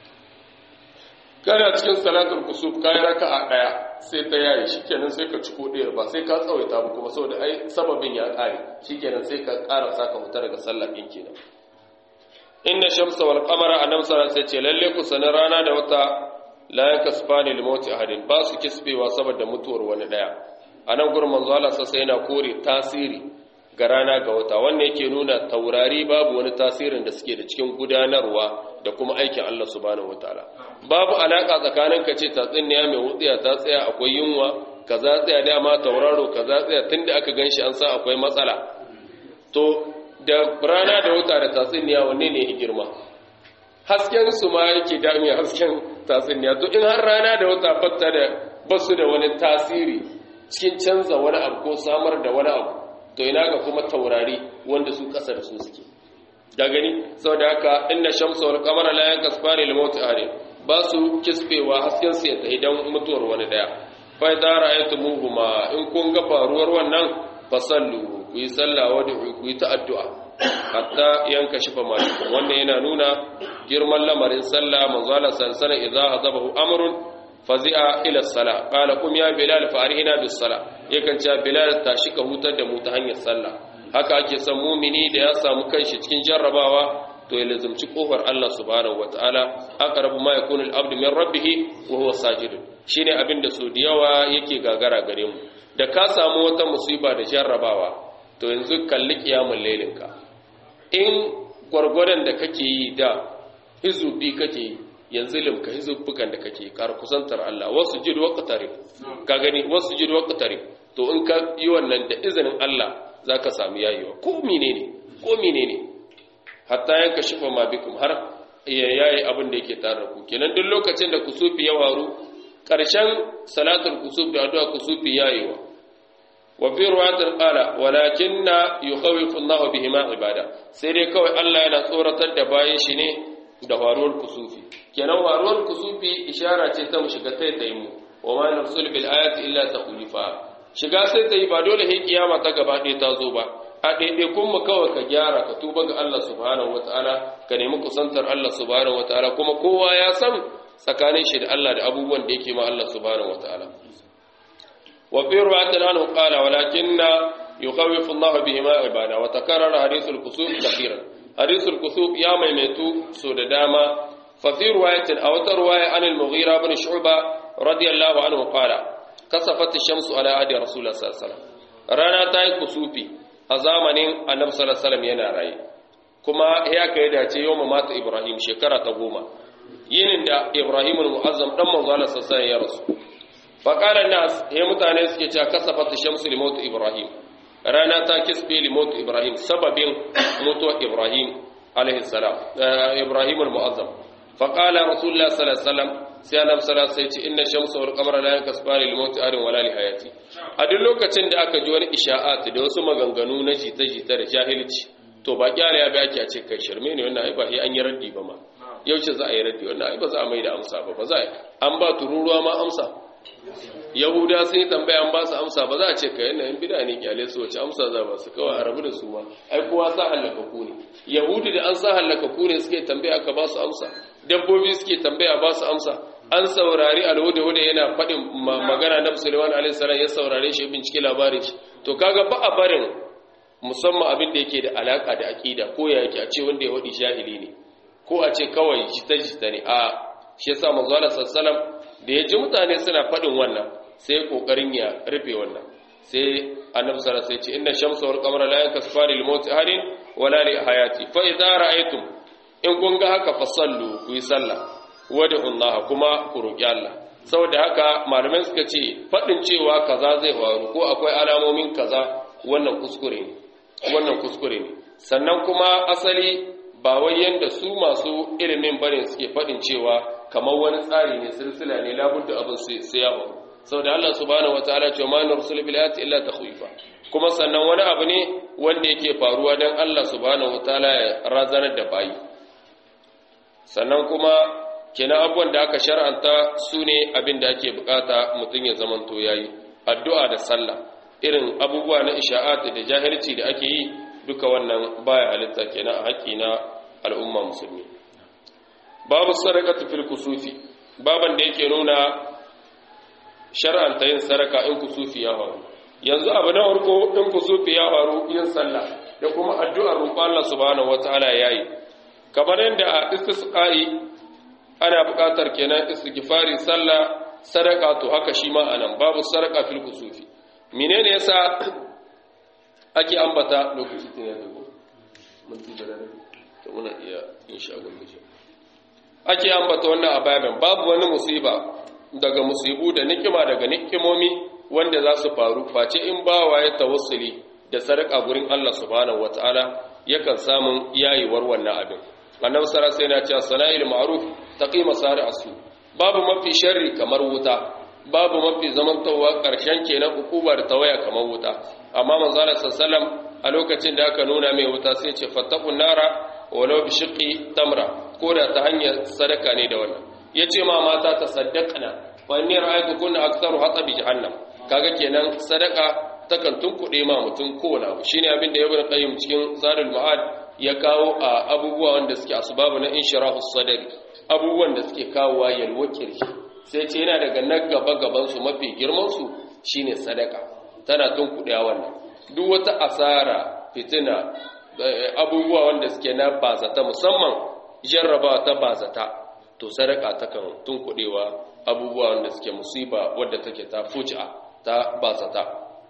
kana cikin salatul kusuf kai raka'a daya sai ta yayi shikenan sai ka ciko ɗaya ba sai ka tsawaita ba kuma saboda ai sababin ya kare shikenan sai ka ƙara saka huta daga sallah din kenan inna shamsa wal qamara annam sallallahu alaihi ce lalle ku sanin rana da wata la yakasbani lil mauti ahadin ba su kisbewa saboda mutuwar wani daya anan gurin manzo Allah sai yana kore tasiri ga rana ga wata wannan yake nuna taurari babu wani tasirin da suke da cikin gudanarwa da kuma aikin Allah subhanahu wataala babu alaka tsakanin ka ce tatsinniya mai wutsiya ta tsaya akwai yunwa kaza tsaya dama tauraro kaza tsaya tunda aka ganshi an sa akwai matsala to da rana da wuta da tatsuniya wanne ne ya girma hasken su ma yake dami hasken tatsuniya to in har rana da wuta fatta da basu da wani tasiri cikin canza wani abu ko samar da wani abu to ina ga kuma taurari wanda su kasa da su suke da gani saboda haka inna shamsa wal qamara la yankasfani lil mawt ahad ba su kisbewa hasken su ya tafi dan mutuwar wani daya fa idza ra'aytumuhuma in kun ga faruwar wannan fasallu ku yi sallah wadda ku yi ta addu'a hatta yanka shifa malikun wannan yana nuna girman lamarin sallah manzala sansana idza hazabahu amrun fazi'a ila sala qala kum ya bilal fa arhina bis sala yakan ce bilal tashi ka hutar da mu ta hanyar sallah haka ake son mumini da ya samu kanshi cikin jarrabawa to ya lazumci kofar Allah subhanahu wataala aqrabu ma yakunu al-abdu min rabbih wa huwa sajid shine abin da so da yawa yake gagara gare mu da ka samu wata musiba da jarrabawa to yanzu kalli kiyamul lailinka in gwargwadon da kake yi da hizubi kake yi yanzu limka hizubukan da kake kar kusantar Allah wasu jid waqtari ka gani wasu jid waqtari to in ka yi wannan da izinin Allah zaka samu yayiwa ko menene ko menene hatta yanka shifa ma bikum har ya yayi abin da yake tare ku kenan duk lokacin da kusufi ya waru karshen salatul kusuf da addu'a kusufi yayiwa wa fi ruwayatin qala walakinna yukhawifu Allahu bihima ibada sai dai kawai Allah yana tsoratar da bayan shi ne da waruwar kusufi kenan waruwar kusufi ishara ce ta mu shiga taitayin mu wa ma nursul bil ayati illa taqulifa shiga sai ta yi ba dole sai kiyama ta gaba ɗaya ta zo ba a ɗaiɗaikun mu kawai ka gyara ka tuba ga Allah subhanahu wataala ka nemi kusantar Allah subhanahu wataala kuma kowa ya san tsakanin shi da Allah da abubuwan da yake ma Allah subhanahu wataala wa fi ruwayatin anhu qala walakinna yukhawifu Allah bihima ibada wa takarrara hadithul kusuf kathiran hadithul kusuf ya maimaitu so da dama fa fi ruwayatin aw ta ruwaya an al-mughira ibn shu'ba radiyallahu anhu qala kasafat ash-shamsu ala ahdi rasulullah sallallahu alaihi wasallam rana ta yi kusufi a zamanin annabi sallallahu alaihi wasallam yana raye kuma ya kai dace yawma mata ibrahim shekara ta goma yinin da ibrahim al-mu'azzam dan manzo Allah sallallahu alaihi ya rasu fa qala nas he mutane suke cewa kasafat ash-shamsu li maut ibrahim rana ta kisbe li maut ibrahim sababin mutuwar ibrahim alaihi salam ibrahim al-mu'azzam fa qala rasulullah sallallahu alaihi wasallam sai annabi sallallahu alaihi wasallam inna shamsa wal qamara la yankasfani lil mauti adin wala li hayati a duk lokacin da aka ji wani isha'at da wasu maganganu na jita-jita da jahilci to ba kyale ya bai ake a ce kai shirme ne wannan ai ba an yi raddi ba ma yaushe za a yi raddi wannan ai ba za a mai da amsa ba ba za a an ba tururuwa ma amsa yahuda sun yi tambaya an ba su amsa ba za a ce ka yana yin bida ne kyale su wace amsa za ba su kawai a rabu da su ma ai kowa sa hallaka ku ne yahudi da an sa hallaka ku ne suke tambaya aka ba su amsa dabbobi suke tambaya ba su amsa an saurari alhuda-huda yana faɗin magana na musulman alaihissalam ya saurare shi bincike labarin shi to kaga ba a barin musamman abin da yake da alaka da aƙida ko ya yake a ce wanda ya waɗi jahili ne ko a ce kawai jita-jita ne a shi yasa manzo Allah sallallahu da ya ji mutane suna faɗin wannan sai kokarin ya rufe wannan sai annabi sallallahu alaihi wasallam ya ce inna shamsa wal qamara la yankasifani lil mawti ahadin wala li hayati fa idza ra'aytum in kun ga haka fasallu ku yi sallah wada Allah kuma ku roƙi Allah saboda haka malamai suka ce faɗin cewa kaza zai faru ko akwai alamomin kaza wannan kuskure ne wannan kuskure ne sannan kuma asali ba wai yanda su masu ilimin bane suke faɗin cewa kamar wani tsari ne silsila ne labudda abin sai ya faru saboda Allah subhanahu wataala ce ma nursul bil ayati illa takhwifa kuma sannan wani abu ne wanda yake faruwa dan Allah subhanahu wataala ya razanar da bayi sannan kuma kenan abubuwan da aka shar'anta su ne abin da ake bukata mutum ya zamanto ya yi addu'a da sallah irin abubuwa na isha'at da jahilci da ake yi duka wannan baya halitta kenan a haƙƙi na al'umma musulmi babu sadaka fil kusufi baban da yake nuna shar'anta yin sadaka in kusufi ya faru yanzu abu na farko in kusufi ya faru yin sallah da kuma addu'ar roƙon Allah subhanahu wataala yayi kamar yadda a istisqa'i ana buƙatar kenan istighfari sallah sadaka to haka shi ma anan babu sadaka fil kusufi menene yasa ake ambata lokaci tun ya dago mun ci da dare to muna iya insha Allah mu ake ambata wannan ababen babu wani musiba daga musibu da nikima daga nikimomi wanda za su faru face in bawa ya tawassuli da sadaka gurin Allah subhanahu wataala yakan samun yayiwar wannan abin annabi sallallahu alaihi wasallam ya ce sana'il ma'ruf taqi masari asu babu mafi sharri kamar wuta babu mafi zamantowa karshen kenan hukubar tawaya kamar wuta amma manzo Allah sallallahu a lokacin da aka nuna mai wuta sai ce fattaqun nara walau bi shiqqi tamra ko da ta hanyar sadaka ne da wannan yace ma mata ta saddaqna wa inni ra'aytu kunna aktharu hatta bi jahannam kaga kenan sadaka takan tunkuɗe ma mutum kowane abu shine abin da ibn qayyim cikin zadul ma'ad ya kawo a abubuwa wanda suke asbabu na inshirahus sadari abubuwan da suke kawowa yalwa kirji sai ce yana daga na gaba gaban su mafi girman su shine sadaka tana tunkuɗe wannan duk wata asara fitina abubuwa wanda suke na bazata musamman jarrabawa ta bazata to sadaka takan tunkuɗewa abubuwa wanda suke musiba wadda take ta fuja ta bazata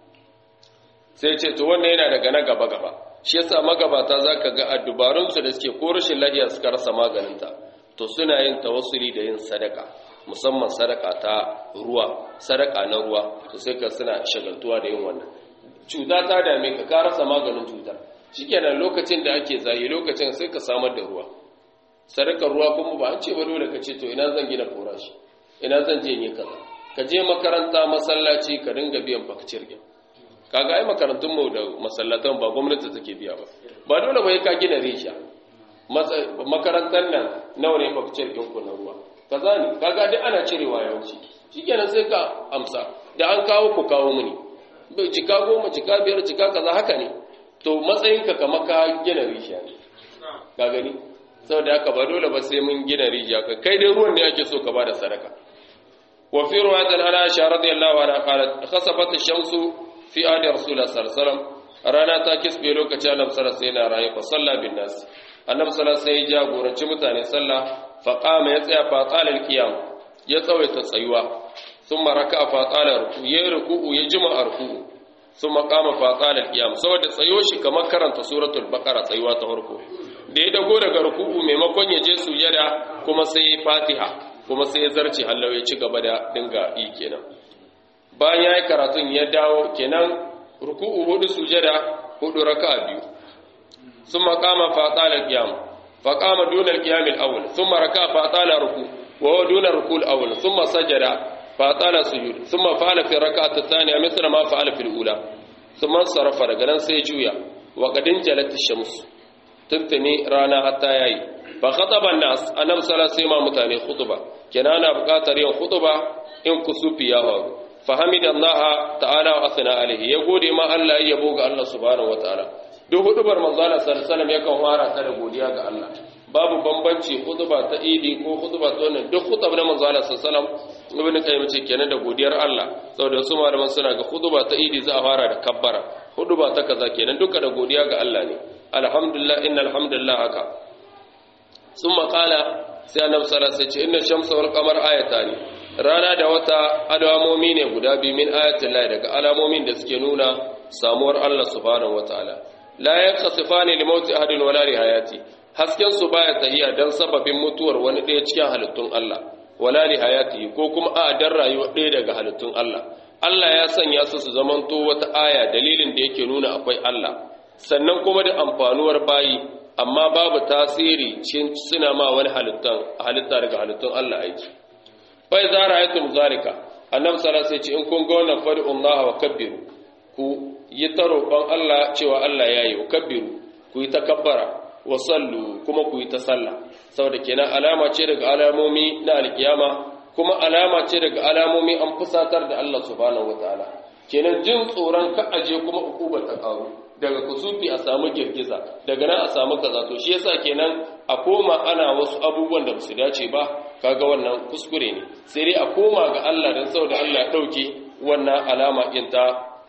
sai ce to wannan yana daga na gaba gaba shi yasa magabata zaka ga a dubarunsu da suke ko rashin lafiya suka rasa maganinta to suna yin tawassuli da yin sadaka musamman sadaka ta ruwa sadaka na ruwa to sai ka suna shagaltuwa da yin wannan cuta ta dame ka ka rasa maganin cutar shikenan lokacin da ake zayi lokacin sai ka samar da ruwa sadakar ruwa kuma ba an ce ba dole ka ce to ina zan gina forashi ina zan je yi kaza ka je makaranta masallaci ka dinga biyan fakcir din kaga ai makarantun mu da masallatan ba gwamnati take biya ba ba dole bai ka gina risha makarantar nan nawa ne fakcir din ku na ruwa kaza ne kaga duk ana cirewa yawanci shikenan sai ka amsa da an kawo ku kawo mini cika goma cika biyar cika kaza haka ne to matsayinka kamar ka gina risha ne ka gani saboda haka ba dole ba sai mun gina rijiya ka kai dai ruwan ne ake so ka bada sadaka wa fi ruwatan ana aisha radiyallahu anha qalat khasafat ash-shamsu fi ahdi rasulullah sallallahu alaihi wasallam rana ta kisbe lokacin annabi sallallahu alaihi wasallam rayi fa salla bin nas annabi sallallahu alaihi wasallam ya jagoranci mutane sallah fa qama ya tsaya fa qala al-qiyam ya tsawaita tsayuwa thumma raka'a fa qala ruku ya ruku'u ya jima ruku'u thumma qama fa qala al-qiyam saboda tsayo shi kamar karanta suratul baqara tsayuwa ta farko da ya dago daga ruku'u maimakon ya je sujada kuma sai fatiha kuma sai ya zarce hallau ya ci gaba da dinga yi kenan bayan ya yi karatun ya dawo kenan ruku'u hudu sujada hudu raka'a biyu sun makama fatala qiyam faqama duna al-qiyam al-awwal thumma raka'a fatala ruku wa huwa duna ruku al-awwal thumma sajada fatala sujud thumma fa'ala fi raka'ati ath-thaniya mithla ma fa'ala fi al-ula thumma sarafa daga nan sai juya wa qadin jalat ash-shams tuntuni rana hatta yayi fa khataba an-nas annabi sallallahu alaihi wasallam mutane khutba kenan ana buƙatar yin khutba in kusufi ya faru fa hamidallaha ta'ala wa asna alaihi ya gode ma Allah ya yabo ga Allah subhanahu wataala duk hudubar manzo Allah sallallahu alaihi wasallam yakan fara ta da godiya ga Allah babu bambanci khutba ta idi ko khutba ta wannan duk khutba na manzo Allah sallallahu alaihi wasallam ibn qayyim ce kenan da godiyar Allah saboda su malaman suna ga khutba ta idi za a fara da kabbara khutba ta kaza kenan duka da godiya ga Allah ne alhamdulillah innal hamdalillah haka summa qala sai annabi sallallahu alaihi wasallam inna shamsa wal qamar ayatani rana da wata alamomi ne guda biyu min ayatin lahi daga alamomin da suke nuna samuwar Allah subhanahu wataala la yakhsifani li mauti ahadin wala li hayati hasken su baya tahiya dan sababin mutuwar wani ɗaya cikin halittun Allah wala li hayati ko kuma a dan rayuwar ɗaya daga halittun Allah Allah ya sanya su su zamanto wata aya dalilin da yake nuna akwai Allah sannan kuma da amfanuwar bayi amma babu tasiri cin suna ma wani halittan halitta daga halittun Allah aiki fa idza ra'aytum zalika annabi sallallahu alaihi wasallam in kun ga wannan fad'u Allah wa kabbiru ku yi ta roƙon Allah cewa Allah yayi wa kabbiru ku yi takabbara wa sallu kuma ku yi ta sallah saboda kenan alama ce daga alamomi na alkiyama kuma alama ce daga alamomi an fusatar da Allah subhanahu wataala kenan jin tsoron ka aje kuma ukubar ta karu daga kusufi a samu girgiza daga nan a samu kaza to shi yasa kenan a koma ana wasu abubuwan da su dace ba kaga wannan kuskure ne sai dai a koma ga Allah dan saboda Allah ya dauke wannan alama din ta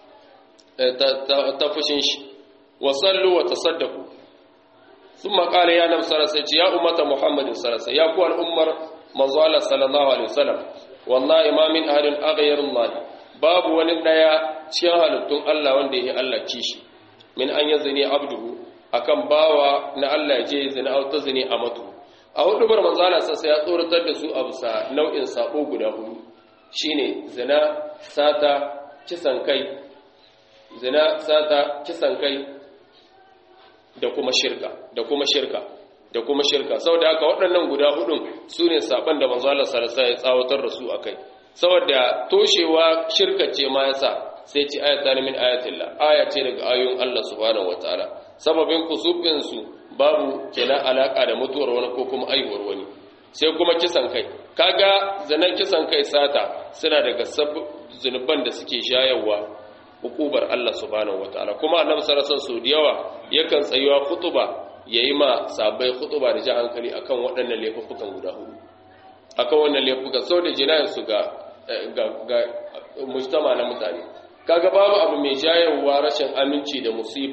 ta fushin shi wa sallu wa tasaddaqu thumma qala ya nabi sallallahu alaihi ya ummata muhammadin sallallahu alaihi ya ku al'ummar manzo Allah sallallahu alaihi wasallam wallahi ma min ahadin aghayrullah babu wani daya cikin halittun Allah wanda yake Allah kishi min an yi zini abduhu akan bawa na Allah ya je zina au ta zini a matu a hudu bar manzala sassa ya tsoratar da su a bisa nau'in sabo guda hudu shine zina sata kisan kai zina sata kisan kai da kuma shirka da kuma shirka da kuma shirka saboda haka waɗannan guda hudun su ne saban da manzala sassa ya tsawatar da su akai saboda toshewa shirka ce ma yasa sai ci ayata min ayatillah aya ce daga ayoyin Allah subhanahu wataala sababin kusufin su babu kenan alaka da mutuwar wani ko kuma aihuwar wani sai kuma kisan kai kaga zanen kisan kai sata suna daga zunuban da suke shayarwa hukubar Allah subhanahu wataala kuma annabi sallallahu alaihi wasallam yawa yakan tsayuwa khutuba yayi ma sabai khutuba da ji hankali akan waɗannan laifukan guda hudu akan wannan laifukan saboda jinayen su ga ga mujtama na mutane kaga babu abu mai jayarwa rashin aminci da musiba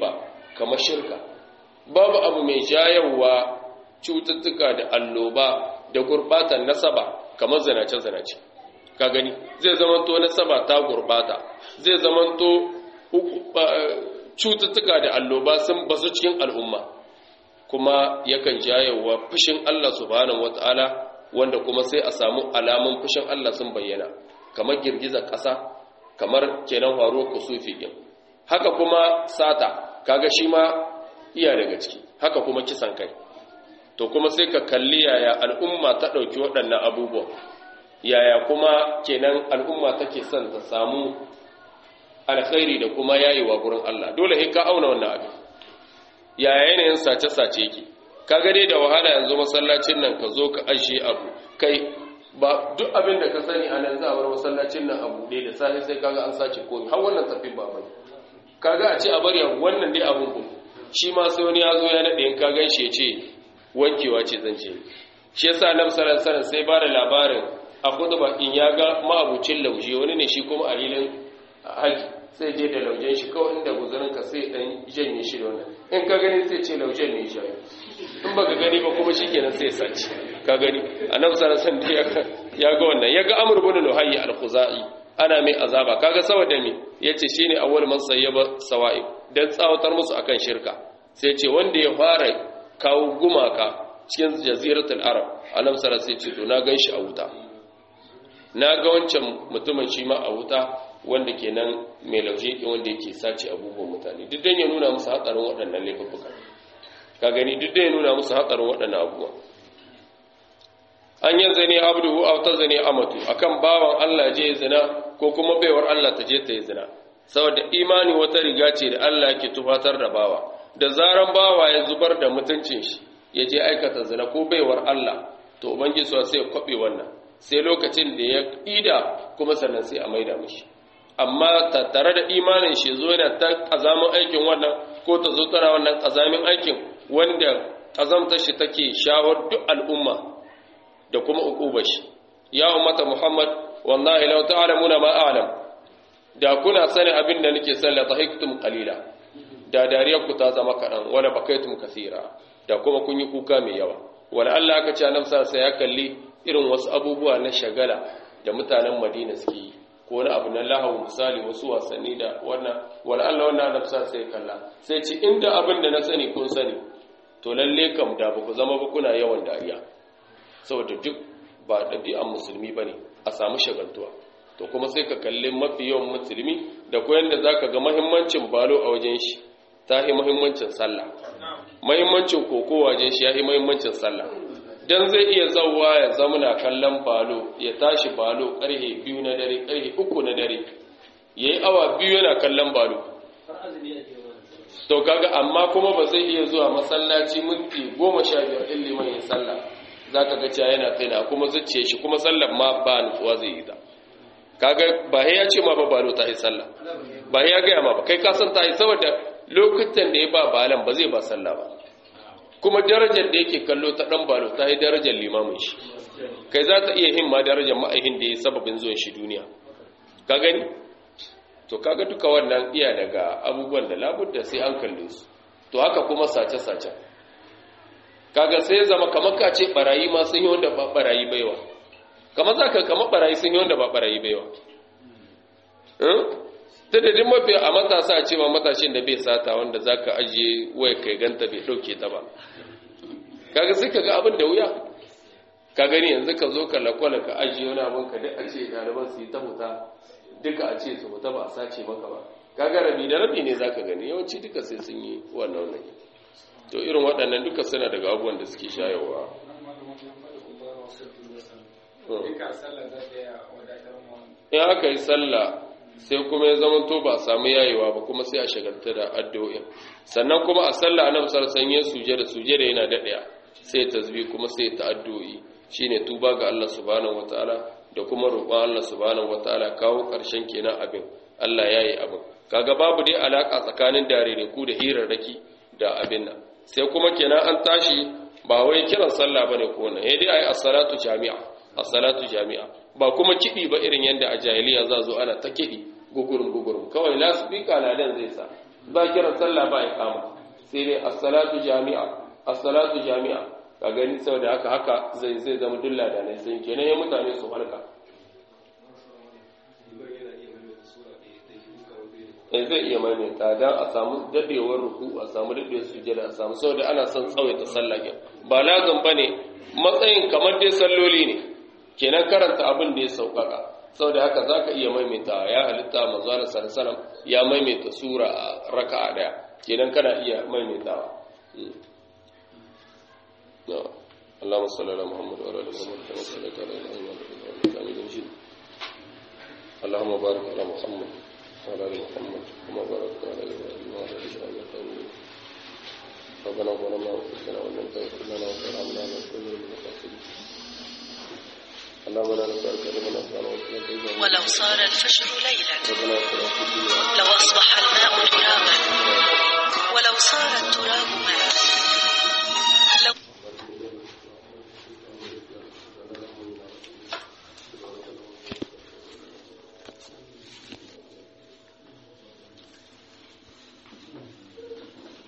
kamar shirka babu abu mai jayawa cututtuka da alloba da gurbatan nasaba kamar zinace-zinace ka gani zai zamanto nasaba ta gurbata zai zamanto cututtuka da alloba sun bazu cikin al'umma kuma yakan jayewa fushin Allah subhanahu wata'ala wanda kuma sai a samu alamun fushin Allah sun bayyana kamar girgizar ƙasa kamar kenan faruwar kusufi din haka kuma sata kaga shi ma iya daga ciki haka kuma kisan kai to kuma sai ka kalli yaya al'umma ta ɗauki waɗannan abubuwan yaya kuma kenan al'umma take son ta samu alkhairi da kuma yayewa gurin Allah dole sai ka auna wannan abin yaya yanayin sace-sace yake ka gane da wahala yanzu masallacin nan ka zo ka ashe abu kai ba duk abin da ka sani a nan za a bar masallacin nan abu ɗaya da safe sai kaga an sace komi har wannan tafin ba bane kaga a ce a bari wannan dai abun ku shi ma sai wani ya zo ya naɗe in ka gan shi ya ce wankewa ce zan ce shi yasa annabi sallallahu alaihi sai ba da labarin a khutba in ya ga ma'abucin lauje wani ne shi kuma a hilin haji sai je da laujen shi kawai inda guzurin ka sai dan janye shi da wannan in ka gani sai ce laujen ne shi in baka gani ba kuma shikenan sai ya sace ka gani annabi sallallahu alaihi ya ga wannan ya ga amr ibn luhayy al-khuzai ana mai azaba kaga saboda me yace shine awwal man sayyaba sawa'i dan tsawatar musu akan shirka sai ce wanda ya fara kawo gumaka cikin jaziratul arab annabi sallallahu alaihi ce to na ganshi a wuta na ga wancan mutumin shi ma a wuta wanda kenan mai lauje wanda yake sace abubuwan mutane duk dan ya nuna musu hatsarin waɗannan laifuka ka gani duk dan ya nuna musu hatsarin waɗannan abubuwa an yi zane abduhu aw ta zane amatu akan bawan Allah je zina ko kuma baiwar Allah ta je ta yi zina saboda imani wata riga ce da Allah yake tufatar da bawa da zaran bawa ya zubar da mutuncin shi ya je aikata zina ko baiwar Allah to ubangiji sai ya kwabe wannan sai lokacin da ya ida kuma sannan sai a maida mishi amma tattare da imanin shi zo yana ta kazamin aikin wannan ko ta zo tana wannan kazamin aikin wanda kazamtar shi take shawar duk al'umma da kuma uqubar shi ya ummata muhammad wallahi law ta'lamuna ma a'lam da kuna sani abin da nake sani la tahiktum qalila da dariyar ku ta zama kadan wala bakaitum kaseera da kuma kun yi kuka mai yawa wala Allah aka ce annabi sai ya kalli irin wasu abubuwa na shagala da mutanen Madina suke yi ko wani abu na lahu misali wasu wasanni da wannan wala Allah wannan annabi sai kalla sai ce inda abin da na sani kun sani to lalle kam da ba ku zama ba kuna yawan dariya saboda duk ba ɗabi'an musulmi ba ne a samu shagaltuwa to kuma sai ka kalli mafi yawan musulmi da koyan da za ka ga mahimmancin balo a wajen shi ta yi mahimmancin sallah mahimmancin koko wajen shi ya yi mahimmancin sallah don zai iya zauwa ya zamuna kallon balo ya tashi balo ƙarhe biyu na dare ƙarhe uku na dare ya yi awa biyu yana kallon balo to kaga amma kuma ba zai iya zuwa masallaci minti goma sha biyar ɗin liman yin sallah za ka gaciya yana tsaina kuma zuciya shi kuma sallar ma ba nutsuwa zai yi ta kaga ba ya ce ma ba balo ta yi sallah ba ya gaya ma ba kai kasan ta yi saboda lokutan da ya ba balan ba zai ba sallah ba kuma darajar da yake kallo ta dan balo ta yi darajar limamin shi kai za ta iya himma darajar ma'aihin da ya sababin zuwan shi duniya ka gani to kaga duka wannan iya daga abubuwan da labudda sai an kalle su to haka kuma sace-sace kaga sai zama kamar ka ce barayi ma sun yi wanda ba barayi baiwa kamar za ka kamar barayi sun yi wanda ba barayi baiwa ta da duk mafi a matasa a cewa matashin da bai sata wanda za ka ajiye waya kai ganta bai ɗauke ta ba kaga sai ka ga abin da wuya ka gani yanzu ka zo ka lakwala ka ajiye wani abin ka duk a ce ɗaliban su yi ta huta duka a ce su huta ba a sace maka ba kaga rabi da rabi ne za ka gani yawanci duka sai sun yi wannan wannan to irin waɗannan duka suna daga abubuwan da suke shayarwa in aka yi sallah sai kuma ya zama to ba a samu yayewa ba kuma sai a shagalta da addu'o'in sannan kuma a sallah annabi sallallahu alaihi wasallam suje da suje da yana daɗaya sai tasbih kuma sai ta addu'o'i shine tuba ga Allah subhanahu wataala da kuma roƙon Allah subhanahu wataala kawo ƙarshen kenan abin Allah yayi abin kaga babu dai alaka tsakanin darere ku da hirarraki da abin nan sai kuma kenan an tashi ba wai kiran sallah bane ko wannan eh dai ai as-salatu jami'a as-salatu jami'a ba kuma kidi ba irin yanda a jahiliya za zo ana ta kidi gugurum gugurum kawai lasbika ladan zai sa ba kiran sallah ba ya kama sai dai as-salatu jami'a as-salatu jami'a ka gani saboda haka haka zai zai zama dulla da ne sai kenan ya mutane su halka eh zai iya maimaita dan a samu dadewar ruku a samu dadewar sujjada a samu saboda ana son tsawaita sallah ba lazim bane matsayin kamar dai salloli ne kenan karanta abin da ya sauƙaƙa saboda haka za ka iya maimaita ya halitta manzana sarasaram ya maimaita sura a raka'a daya kenan kana iya maimaitawa اللهم صل على محمد وعلى ال محمد كما صليت على ابراهيم وعلى ال ابراهيم انك حميد مجيد اللهم بارك على محمد وعلى ال محمد كما باركت على ابراهيم وعلى ال ابراهيم انك حميد مجيد ربنا ظلمنا انفسنا وان لم تغفر لنا وترحمنا لنكون من الخاسرين اللهم لا نسألك لمن أسأل ولو صار الفجر ليلا ربنا اتنا في الدنيا لو أصبح الماء ترابا